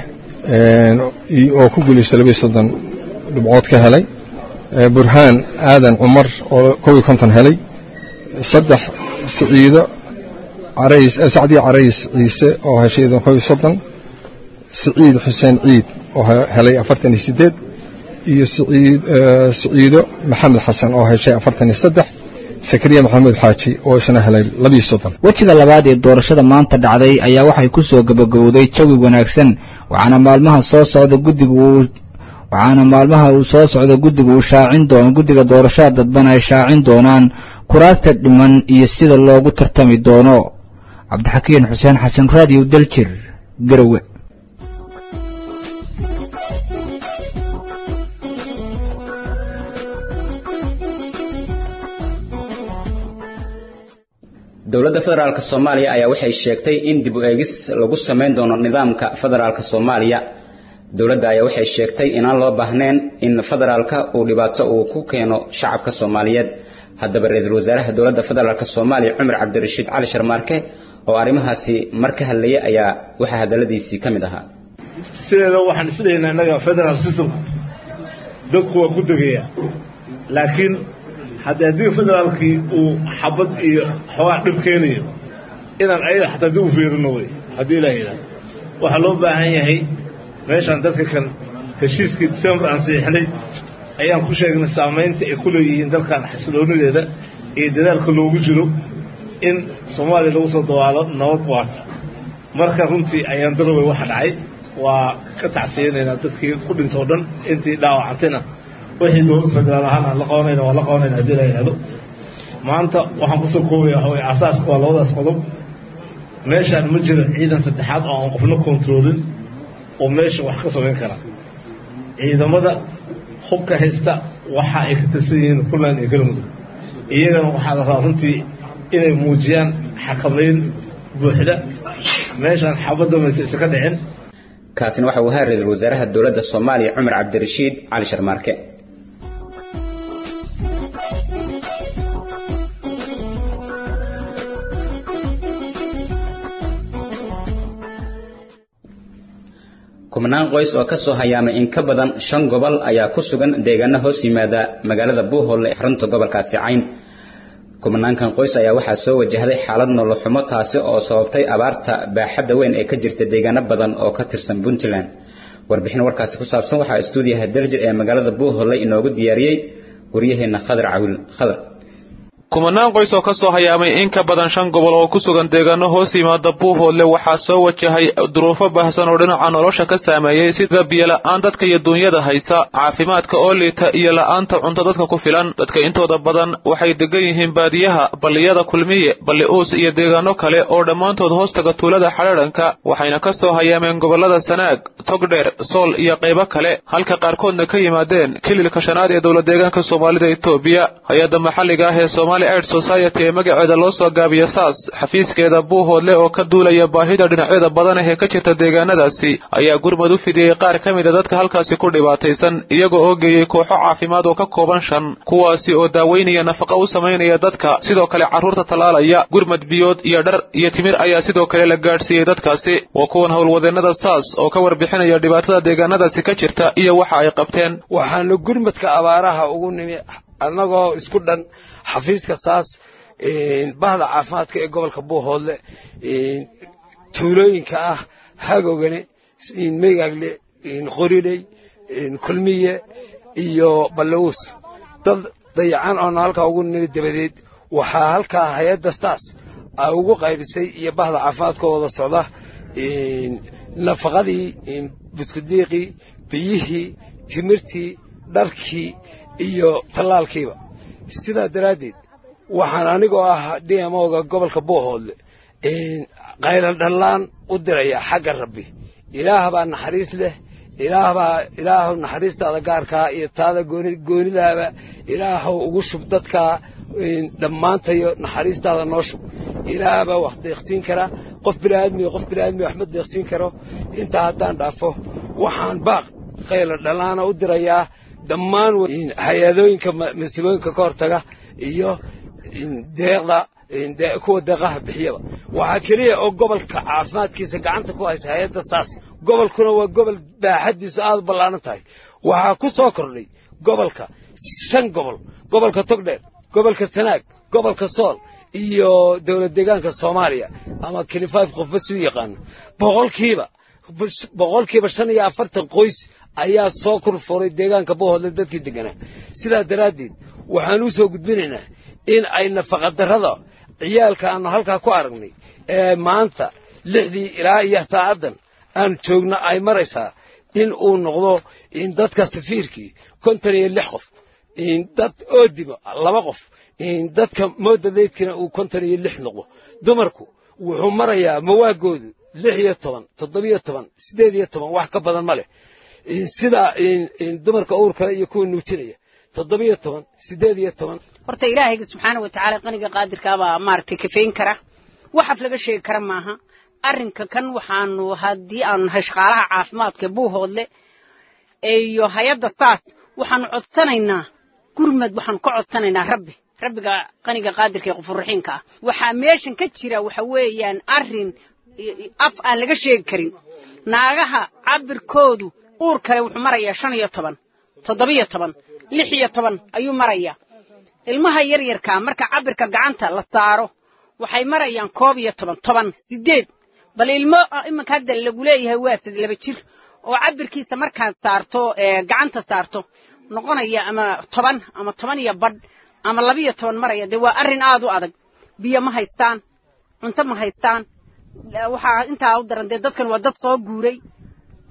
oo ku guulaystay labiyo soddon dhibcood ka helay burhaan aadan cumar oo kow iyo konton helay saddex siciido carays sacdii carays ciise oo heshay kow iyo soddon siciid xuseen ciid oo helay afartan iyo siddeed iyo siciid siciido maxamed xasan oo heshay afartan iyo saddex sakariya maxamuud xaaji oo isna helay labiyo soddon wejiga labaad ee doorashada maanta dhacday ayaa waxay ku soo gabagowday jawi wanaagsan waxaana maalmaha soo socda guddigu uu waxaana maalmaha uu soo socda guddigu uu shaacin doono guddiga doorashada dadban ay shaacin doonaan kuraasta dhiman iyo sida loogu tartami doono cabdixakiin xuseen xasan raadiyo daljir garowe dowladda federaalk soomaaliya ayaa waxay sheegtay in dib u eegis lagu samayn doono nidaamka federaalk soomaaliya dowladda ayaa waxay sheegtay inaan loo baahnayn in federaalka uu dhibaato uu ku keeno shacabka soomaaliyeed haddaba ra-iisul wasaaraha dowladda federaalk soomaaliya cumar cabdirashiid cali sharmaarke oo arrimahaasi mar ka hadlaya ayaa waxaa hadalladiisii ka mid ahaa sideeda waxaan isleeyahnaa innaga federal systemku dadku waa ku degayaa laakiin haddii haddii federaalkii uu xabad iyo xoogaa dhib keenayo inaan ayada xataa dib u fiirino wey haddii ilaa yidhahdo waxaa loo baahan yahay meeshaan dadka kan heshiiskii december aan siixnay ayaan ku sheegnay saamaynta ay ku leeyihiin dalkan xasiloonideeda iyo dadaalka loogu jiro in soomaaliya lagu soo dawaalo nabad waarta marka runtii ayaan darowey waxa dhacay waa ka tacsiyanaynaa dadkii ku dhintoo dhan intii dhaawacantayna wixii dowlad federaal ahaan aan la qabanayna waa la qabanayna haddii la yidhahdo maanta waxaan kusoo koobaya waxa weye asaaska waa labadaas qodob meeshaan ma jiro ciidan saddexaad oo aan qofna kontroolin oo meesha wax ka samayn kara ciidamada hubka haysta waxa ay ka tirsan yihiin puntland iyo galmudug iyagana waxaa la rabaa runtii inay muujiyaan xakamayn buuxda meeshaan xabadda mayse isa ka dhicin kaasina waxa uu ahaa ra-iisul wasaaraha dowladda soomaaliya cumar cabdirashiid cali sharmaarke kubnaan qoys oo ka soo hayaamay in ka badan shan gobol ayaa ku sugan deegaano hoos yimaada magaalada buuholle ee xarunta gobolkaasi cayn kubnaankan qoys ayaa waxaa soo wajahday xaalad noloxumo taasi oo sababtay abaarta baaxadda weyn ee ka jirta deegaano badan oo ka tirsan puntland warbixin warkaasi ku saabsan waxaa istuudiyaha daljir ee magaalada buuholle inoogu diyaariyey waryaheena khadar cawil khadar kumanaan qoys oo ka soo hayaamay in ka badan shan gobol oo ku sugan deegaano hoos yimaada buuhoodle waxaa soo wajahay duruufo baahsan oo dhinaca nolosha ka saameeyey sida biyola-aan dadka iyo duunyada haysa caafimaadka oo liita iyo la-aanta cunto dadka ku filan dadka intooda badan waxay degan yihiin baadiyaha balliyada kulmiye balli uus iyo deegaano kale oo dhammaantood hoostaga tuulada xadhaadhanka waxayna ka soo hayaameen gobollada sanaag togdheer sool iyo qaybo kale halka qaarkoodna ka yimaadeen kililka shanaad ee dowla deegaanka soomaalida etoobiya hay-adda maxalliga ah ee somaali aid society ee magaceeda loo soo gaabiyo saas xafiiskeeda buuhoodle oo ka duulaya baahida dhinacyada badan ah ee ka jirta deegaanadaasi ayaa gurmad u fidiyey qaar ka mid a dadka halkaasi ku dhibaataysan iyagoo oo geeyey kooxo caafimaad oo ka kooban shan kuwaasi oo daaweynaya nafaqa u samaynaya dadka sidoo kale carruurta tallaalaya gurmad biyood iyo dhar iyo timir ayaa sidoo kale la gaadhsiiyey dadkaasi waa kuwan howlwadeennada saas oo ka warbixinaya dhibaatada deegaanadaasi ka jirta iyo waxa ay qabteen waxaanu gurmadka abaaraha ugu nimi annagoo isku dhan xafiiska saas bahda caafimaadka ee gobolka buuhoodle tuulooyinka ah hagogane meygaagle qoriley kulmiye iyo ballawuus dad dayacan oona halkaa ugu nimi dabadeed waxaa halkaa hay-adda saas ay ugu qaybisay iyo bahda caafimaadka wada socda nafaqadii buskudiiqii biyihii timirtii dharkii iyo tallaalkiiba sidaa daraaddeed waxaan anigoo ah d m oga gobolka buuhoodle qaylan dhallaan u diraya xagga rabbi ilaah baa naxariis leh ilaah baa ilaahu naxariistaada gaarkaa iyo taada goonidaaba ilaahow ugu shub dadkaa dhammaantayo naxariistaada noo shub ilaah baa wax deeqsiin kara qof biniaadmiyo qof biniaadmiyo wax ma deeqsiin karo intaa haddaan dhaafo waxaan baaq qaylan dhallaana u dirayaa dhammaan hay-adooyinka masiibooyinka ka hortaga iyo deeqda kuwa deeqaha bixiyaba waxaa keliya oo gobolka caafimaadkiisa gacanta ku haysa hay-adda saas gobolkuna waa gobol baaxaddiisu aada u ballaaran tahay waxaa ku soo kordhay gobolka shan gobol gobolka togdheer gobolka sanaag gobolka sool iyo dowlad deegaanka soomaaliya ama kilifaif qofba suu yaqaano boqolkiiba boqolkiiba shan iyo afartan qoys ayaa soo kurfuray deegaanka buuhoodle dadkii deganaa sidaa daraaddeed waxaan u soo gudbinaynaa in ay nafaqadarrada ciyaalka aanu halkaa ku aragnay ee maanta lixdii ilaa iyo saacaddan aan joogno ay maraysaa in uu noqdo in dadka safiirkii konton iyo lix qof dad oodimo laba qof dadka moodadaydkina uu konton iyo lix noqdo dumarku wuxuu marayaa mawaagoodu lix iyo toban toddobiyo toban siddeed iyo toban wax ka badan ma leh sida dumarka uurkale iyo kuwa nuujinaya toddobiyo toban siddeed iyo toban horta ilaahayga subxaana wa tacaala qaniga qaadirkaabaa maaragtay kafayn kara waxaad laga sheegi kara maaha arrinka kan waxaanu haddii aanu nahay shaqaalaha caafimaadka buuhoodle iyo hay-adda saas waxaanu codsanaynaa gurmad waxaanu ka codsanaynaa rabbi rabbiga qaniga qaadirka ee qofurraxiinka ah waxaa meeshan ka jira waxa weeyaan arrin af aan laga sheegi karin naagaha cabirkoodu uur kale wuxuu marayaa shan iyo toban toddobiyo toban lix iyo toban ayuu marayaa ilmaha yaryarkaa marka cabirka gacanta la saaro waxay marayaan koob iyo toban toban siddeed bal ilmo iminka hadda lagu leeyahay waa sad laba jir oo cabirkiisa markaad saarto gacanta saarto noqonaya ama toban ama toban iyo badh ama labiyo toban maraya dee waa arrin aad u adag biyo ma haystaan cunto ma haystaan waxaa intaa u daran dee dadkan waa dad soo guuray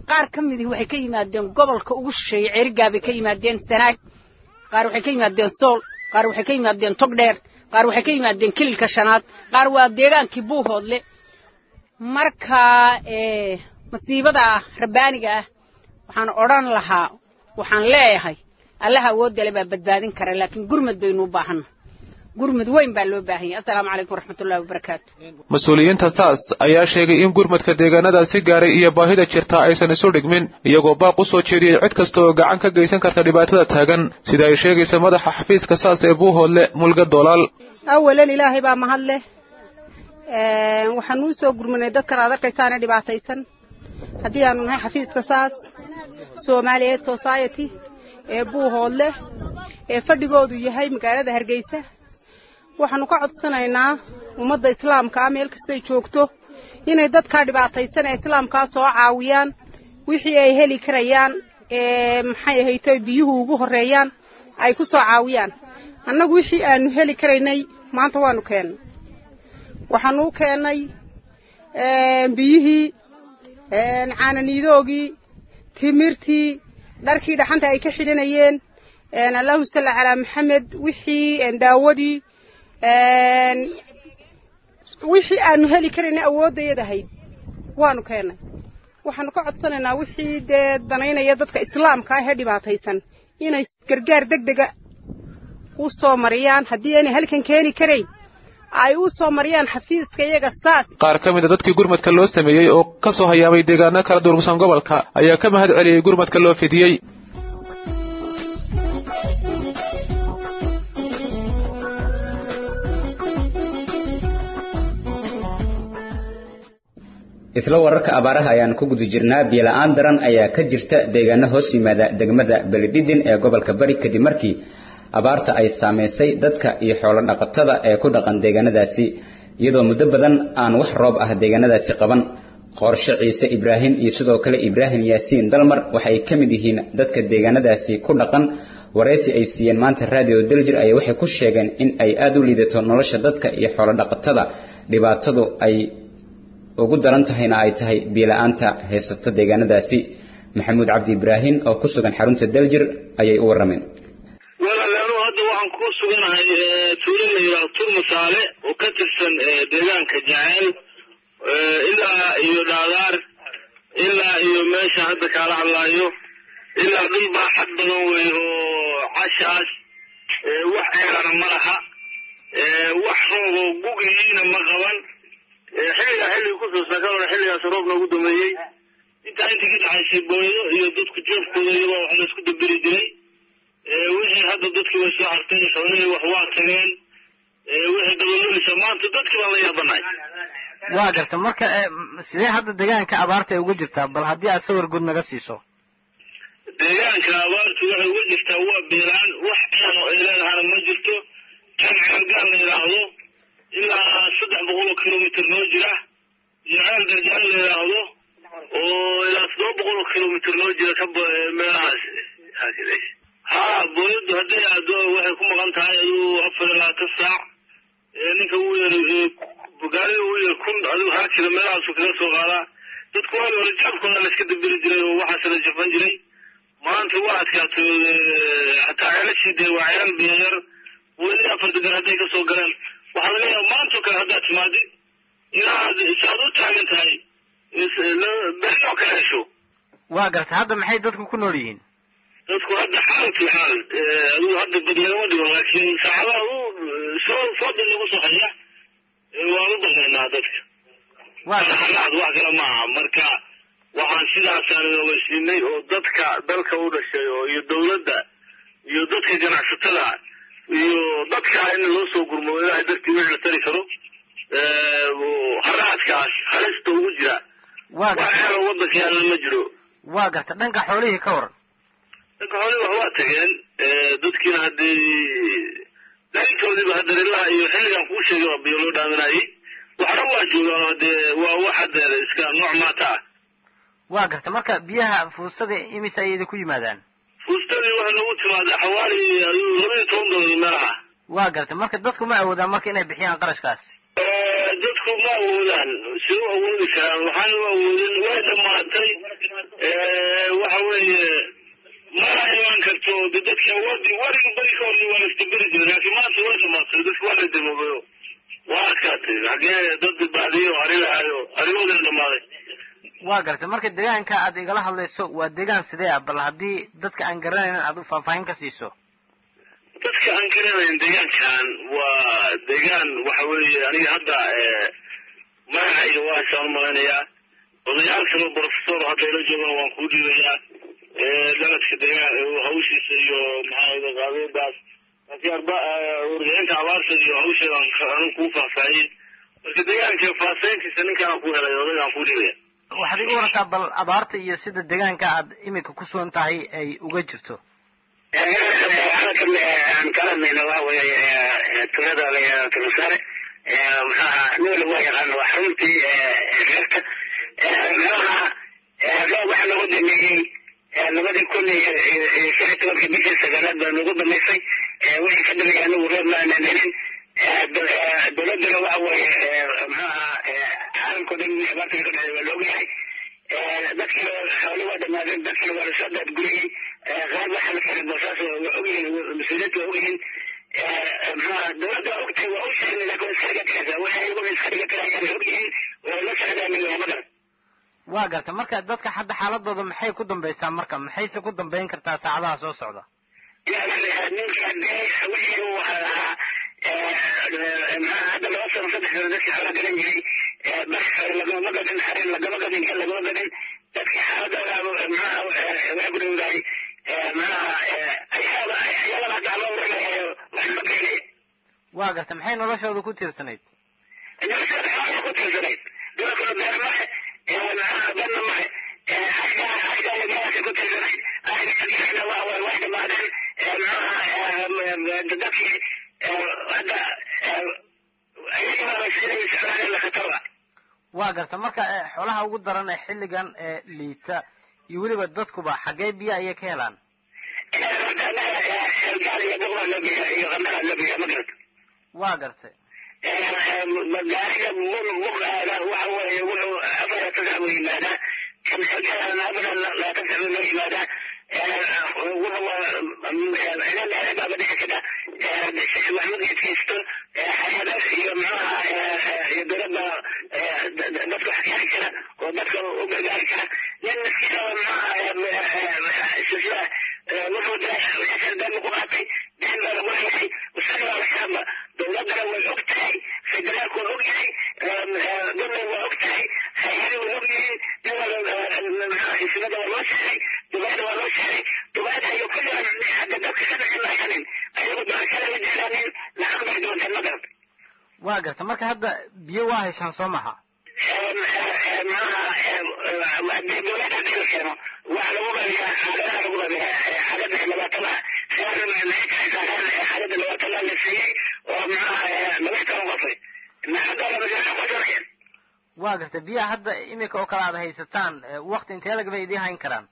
qaar ka midii waxay ka yimaadeen gobolka ugu shisheeye ceerigaa bay ka yimaadeen sanaag qaar waxay ka yimaadeen sool qaar waxay ka yimaadeen togdheer qaar waxay ka yimaadeen kililka shanaad qaar waa deegaankii buuhoodle marka masiibada rabbaaniga ah waxaan odhan lahaa waxaan leeyahay allaha awoodale baa badbaadin kara laakiin gurmad baynu u baahanna gurmud weyn baa loo baahan yahay assalaamu calaykum waraxmatullahi wabarakaatu mas-uuliyiinta saas ayaa sheegay in gurmadka deegaanadaasi gaaray iyo baahida jirta aysan isu dhigmin iyagoo baaq u soo jeediyey cid kasta oo gacan ka geysan karta dhibaatada taagan sida ay sheegaysa madaxa xafiiska saas ee buuhoodle mulga dolaal awalan ilaahay baa mahad leh waxaan uu soo gurmanay dadkan aad arkaysaana dhibaataysan haddii aanu nahay xafiiska saas soomaaliyeed society ee buuhoodle ee fadhigoodu yahay magaalada hargeysa waxaanu ka codsanaynaa ummadda islaamka ah meel kastay joogto inay dadkaa dhibaataysan ee islaamkaa soo caawiyaan wixii ay heli karayaan ee maxay ahayto biyuhu ugu horreeyaan ay ku soo caawiyaan annagu wixii aanu heli karaynay maanta waanu keennay waxaanu u keennay biyihii caananiidoogii timirtii dharkii dhaxanta ay ka xidhanayeen allahuma salli calaa maxamed wixii daawadii wixii aanu heli karaynay awooddayada ahayd waanu keennay waxaanu ka codsanaynaa wixii dee danaynaya dadka islaamka ah ee dhibaataysan inay gargaar deg dega u soo mariyaan haddii aanay halkan keeni karayn ay u soo mariyaan xafiiska iyaga saas qaar ka mid a dadkii gurmadka loo sameeyey oo ka soo hayaamay deegaano kala durugsan gobolka ayaa ka mahad celiyey gurmadka loo fidiyey isla wararka abaaraha ayaan ku guda jirnaa biyola-aan daran ayaa ka jirta deegaano hoos yimaada degmada belidhidin ee gobolka bari kadib markii abaarta ay saamaysay dadka iyo xoolo dhaqatada ee ku dhaqan deegaanadaasi iyadoo muddo badan aan wax roob ah deegaanadaasi qaban qorshe ciise ibraahim iyo sidoo kale ibraahim yaasiin dalmar waxay ka mid yihiin dadka deegaanadaasi ku dhaqan waraysi ay siiyeen maanta raadiyo daljir ayaa waxay ku sheegeen in ay aada u liidato nolosha dadka iyo xoolo dhaqatada dhibaatadu ay ugu daran tahayna ay tahay biila-aanta haysata deegaanadaasi maxamuud cabdi ibraahim oo ku sugan xarunta daljir ayay u warrameen walaalayaal hadda waxaan ku suganahay tuulo la yidhaahdo turmasaale oo ka tirsan deegaanka jaceyl ilaa iyo dhaadaar ilaa iyo meesha hadda kaala hadlaayo ilaa dhul baaxad badan wey oo cashaas wax ceelana ma laha wax rooboo gugihiina ma qaban xilligaa xilliga kusoo saakaona xilligaas roobna ugu dameeyey intaa intii ka dhaxaysay booyado iyo dadku jeefkooda iyagoo wax la isku daberi jiray wixii hadda dadkii way soo hartay xoolihii wax waa tageen wixii dabalulisa maanta dadkii baan la yaabanahay waa garta marka sidee hadda deegaanka abaarta ay ugu jirtaa bal haddii aad sawir guud naga siiso deegaanka abaartu waxay uga jirtaa waa beeraan wax ceeno ay leedahana ma jirto kan ceelgaal la yidhaahdo ilaa saddex boqol oo kilomitr noo jira iyo ceel garjaan la yidhaahdo oo ilaa toddoba boqol oo kilomitr noo jira ka meelahaas ha booyadu hadday aado waxay ku maqan tahay aduu afar iyo labaatan saac ninka uu yar gaarida uu yar kun adigu hal kilo meelahaasu kaga soo qaadaa dadku waagi hore jaabkooda la iska daberi jiray oo waxaas la jafan jiray maanta waa adkaato hataa ceelashii dee waa ceel biyayar weli afar degan hadday ka soo galeen waxaa laga yaaba maantoo kale haddaad timaadid inaad saad u taagan tahay beenoo kala hesho waa garta hadda maxay dadku ku nool yihiin dadku hadda xaalkii xaal aduu hadda badlagama dhigo laakiin saacadaha u soo fooda nagu soo haya waan u baqaynaa dadka xalaad wax kale maaha marka waxaan sidaasaan ogeysiinay oo dadka dalka u dhashay oo iyo dawladda iyo dadka ganacsatada iyo dadka in loo soo gurmo ilaahay dartii wixii la tari karo haraadkaas halista ugu jira wax xeelo waddanka yaalla ma jiro waa garta dhanka xoolihii ka waran dhanka xoolihii wax waa tageen dadkiina haddii dharintoodiiba haddarilaha iyo xilligan kuu sheegay waa biyo loo dhaaminayay waxna waa joogaan hadee waa wax hadeer iska nooc maata ah waa garta marka biyaha fuustada imise ayay idinku yimaadaan fuustadii waxay nagu timaadaa xawaali ayuu laba iyo toban dolar meelaha waa garta marka dadku ma awoodaan marka inay bixiyaan qarashkaas dadku ma awoodaan si u awoodi karaan waxaan u awoodin way dhammaatay waxa weeye mana imaan karto de dadka wadi wariga beri ka horni waa la istaberi jiray laakiin maanta way dhamaatay dadka waa la damoobayo waa adkaatay xagee dad baadiyo ari lahaayo arigoodana dhammaaday waa gartay marka deegaanka aad igala hadlayso waa deegaan sidee ah bal haddii dadka aan garanaynin aad u faahfaahin ka siiso dadka aan garanayn deegaankan waa deegaan waxa weeye aniga hadda magacayga waa isaan umaleynayaa odayaal kale professor hadda ila joogan waan kuu dhiibayaa daladka deegaan hawshiisa iyo maxaa qaabeedaas laakiin arba wargelinta abaarta iyo hawsheeda aan kuu faahfaahiyey marka deegaanka faahfaahintiisa ninkaan ku helay odagaan kuu dhiibaya waxaad iga warataa bal abaarta iyo sida deegaanka aad iminka ku sugan tahay ay uga jirto aan kala hadlayna waxa weeye tulada la tulasare maxaa nool waa yaqaana waa xaruntii reerta maxaa roob waxaa noogu dameeyey labadii kun iyo shan iyo tobankii bishii sagaalaad baa noogu damaysay wixii ka dambeeyay anigu roob ma aanan helin dowladana waxa weeye maxaa caalamkao dhan abaarta ka dhacday waa loogayahay dadkii xoolo waa dhamaadeen dadkii waa lasoo daadguriyey qaar waxaa la xiray boosaas waa ogyihiin mas-uuliyiinta waa ogyihiin maxaa dowladda waa ogtahay waa u sheegnay laakiin waa iska dhiga karaysaa waxay iyagu iska dhiga karayaan ogyihiin waa la socdaanaya magaran waa gartay marka dadka hadda xaaladooda maxay ku dambaysaa marka maxayse ku dambayn kartaa saacadaha soo socda ninka wixii uu ahaa maxaa hadda laba sano saddex sano dadkii xoolaa garan jiray bas lagama gadin xarin lagama gadin kan lagama gadin dadkii xaaladooda maxaa waa ku dhowdahay waa gartay maxay noloshooda ku tiirsanayd noloshooda xoolaha ku tiirsanayd dibakuna beer mahe banna mahe ashkaagaasa ku tiirsanayd ahna waa way wax dhamaadeen maxaa dadkii hadda ayagaa siday socdaan la khataba waa garta marka xoolaha ugu daran ee xilligan ee liita iyo weliba dadkuba xaggee biyo ayay ka helaan waa gartay magaarida muqaada waxa weeye wuxuu afar tasac buu yimaadaa kan xilgadan afar laatasac buu noo yimaadaa wuxuu dhici kada sheekh maxmud idkaysto xayadaas iyo maxaha iyo dowladda dadka wax ka heli kara oo dadka u gargaari kara nin miskiinada maxaha sida wuxuu deen ku qaatay deen baa lagu leeyahay isaga waa laxaaba dowladdana way og tahay federaalku waa og yahay dowlad waa og tahay hay-adi way og yihiin xisbada waa loo sheegay dubaada waa loo sheegay dubaada iyo kulligan hadda dadka ka dhixin lahanin ayagu doorashada la jeclaanin lacag bay doonteen ma garata waa garta marka hadda biyo waa haysaan soo maha dowladda hadii la keeno waxa lagu qabiyaa xaaladaha lagu qabiyaa xaalada labaatanaha xaalada labaatanaha la siiyey oo maxaa laba toban qofay waa garta biyaha hadda iminka oo kale aad haysataan wakti intee lag bay idiin hayn karaan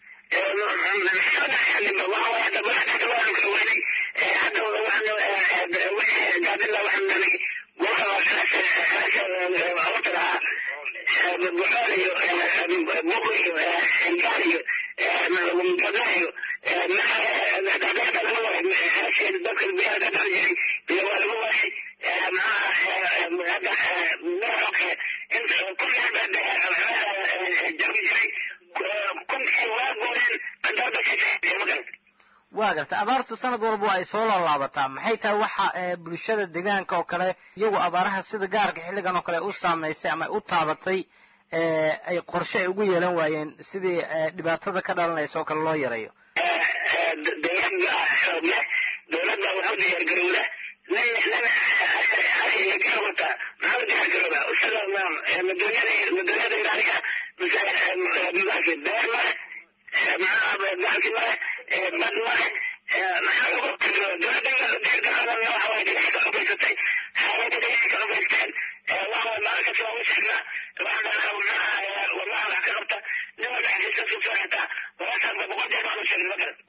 waa garta abaartu sanad walba ay soo laalaabataa maxay tahay waxa bulshada deegaanka oo kale iyagu abaaraha sida gaarka xilligan oo kale u saamaysay ama u taabatay ay qorshe ay ugu yeelan waayeen sidii dhibaatada ka dhalanaysa oo kale loo yareeyo dowladda xoogle dowladda wuxuu diyaargarowda nin nin garowata maxaa diyaargarowda isaga maduunyada maduunyada ilaaliya mise beer male maxaa baalki male bad male maxaa lagu dowladda diyaargarowda waxa way dhinaca ka xubaysatay xaalada dhinaca ka xubaysteen waxa maalin kasta waa u sheegnaa waxaa maxaa wallahi wax ka qabta nin walba xasiiska suu soo xirtaa walaashaas boqol jeer baan u sheegnay ma garan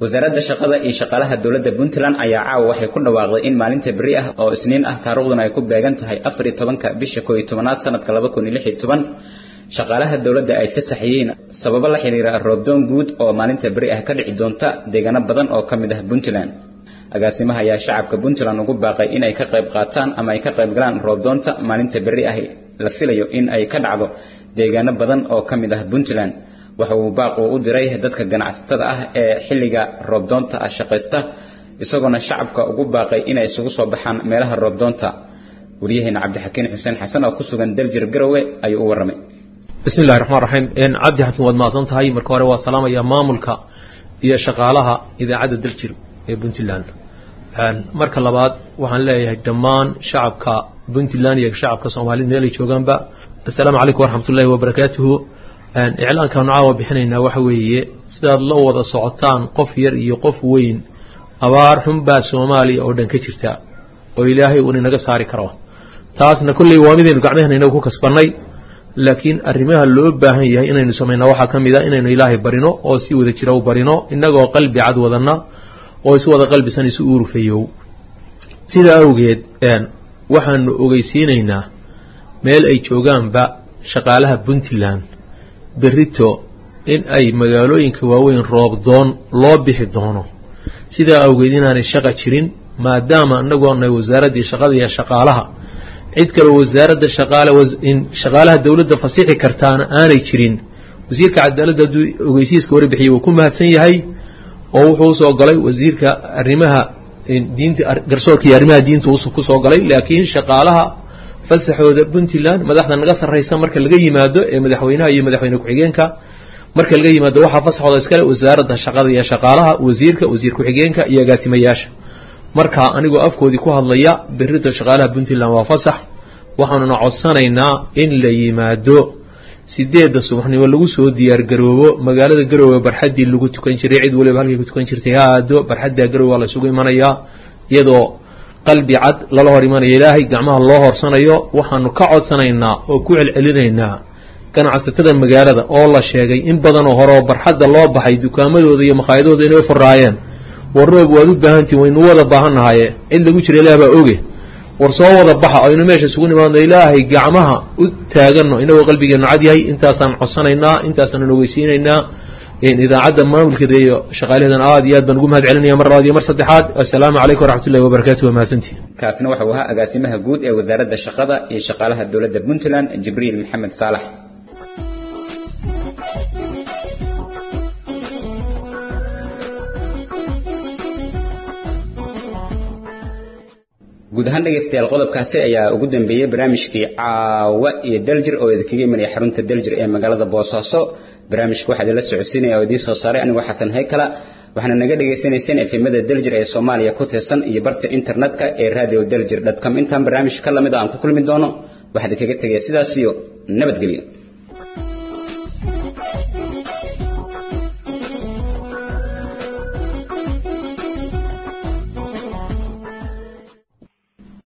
wasaaradda shaqada iyo shaqaalaha dowladda puntland ayaa caawa waxay ku dhawaaqday in maalinta beri ah oo isniin ah taariikhduna ay ku beegan tahay afar iyo tobanka bisha koo iyo tobanaad sanadka laba kun iyo lix iyo toban shaqaalaha dowladda ay fasax yihiin sababo la xiriira roobdoon guud oo maalinta beri ah ka dhici doonta deegaano badan oo ka mid ah puntland agaasimaha ayaa shacabka puntland ugu baaqay in ay ka qayb qaataan ama ay ka qayb galaan roobdoonta maalinta beri ah la filayo in ay ka dhacdo deegaano badan oo ka mid ah puntland waxa uu baaqu u diray dadka ganacsatada ah ee xilliga roobdoonta ah shaqaysta isagoona shacabka ugu baaqay inay isugu soo baxaan meelaha roobdoonta waryaheena cabdixakiin xuseen xasan oo ku sugan daljir garowe ayuu u warramay bismi illahi raxmaan raxiim cabdi xakiin waad mahadsan tahay marka hore waa salaamaya maamulka iyo shaqaalaha idaacadda daljir ee puntland marka labaad waxaan leeyahay dhammaan shacabka puntland iyo shacabka soomaalida meelay joogaanba assalaamu calaykum waraxmatullahi wabarakaatuhu iclaankaanu caawa bixinaynaa waxa weeye sidaad la wada socotaan qof yar iyo qof weyn abaar xunbaa soomaaliya oo dhan ka jirta oo ilaahay uun inaga saari karo taasna kolley waa midaynu gacmahana inagu ku kasbannay laakiin arrimaha loo baahan yahay inaynu samaynaa waxaa ka mid a inaynu ilaahay barino oo si wada jira u barino innagoo qalbi cad wadanna oo is wada qalbisan isu uurufeeyow sidaa awgeed waxaanu ogeysiinaynaa meel ay joogaanba shaqaalaha puntland berrito in ay magaalooyinka waaweyn roobdoon loo bixi doono sidaa awgeed inaanay shaqa jirin maadaama annagoo nahay wasaaraddii shaqada iyo shaqaalaha cid kaleo wasaaradda shaqaale shaqaalaha dowladda fasixi kartaana aanay jirin wasiirka cadaaladda hadduu ogeysiiska warbixiyey wuu ku mahadsan yahay oo wuxuu usoo galay wasiirka arrimaha diinta garsoorka iyo arrimaha diinta ku soo galay laakiin shaqaalaha fasaxooda puntland madaxda naga sarraysa marka laga yimaado ee madaxweynaha iyo madaxweyne ku-xigeenka marka laga yimaado waxaa fasaxooda iskale wasaaradda shaqada iyo shaqaalaha wasiirka wasiir ku-xigeenka iyo agaasimayaasha marka anigoo afkoodii ku hadlaya berrita shaqaalaha puntland waa fasax waxaanuna codsanaynaa in la yimaado sideedda subaxnimo lagu soo diyaargaroobo magaalada garoowe barxaddii lagu tukan jiray cid waliba halkay ku tukan jirtay ha aado barxadda garoowe waa la isugu imanayaa iyadoo qalbi cad lala hor imanaya ilaahay gacmaha loo horsanayo waxaanu ka codsanaynaa oo ku celcelinaynaa ganacsatada magaalada oo la sheegay in badanoo hore oo barxadda loo baxay dukaamadooda iyo makhaayadooda inay furaayeen war roob waad u baahantihin waynu wada baahannahaye cid lagu jira ilaah baa oge war soo wada baxa aynu meesha isugu nimaadno ilaahay gacmaha u taaganno inagoo qalbigeenu cad yahay intaasaan codsanaynaa intaasaan ogeysiinaynaa idaacadda maamulkeeda iyo shaqaalaheedana aad iyo aad baan ugu mahad celinaya mar labaad iyo mar saddexaad assalaamu calaykum waraxmatullahi wabarakatu waa mahadsantihi kaasina waxa uu ahaa agaasimaha guud ee wasaaradda shaqada iyo shaqaalaha dowladda puntland jibriil maxamed saalax guud ahaan dhegaystayaal qodobkaasi ayaa ugu dambeeyey barnaamijkii caawa iyo daljir oo idinkaga imanaya xarunta daljir ee magaalada boosaaso barnaamijka waxaa idinla socodsiinaya oo idiin soo saaray anigoo xasan haykala waxaana naga dhagaysanayseen efemada daljir ee soomaaliya ku tirsan iyo barta internetka ee radio daljir com intaan barnaamij ka lamid a aan ku kulmi doono waxaa idinkaga tegaya sidaas iyo nabadgelyo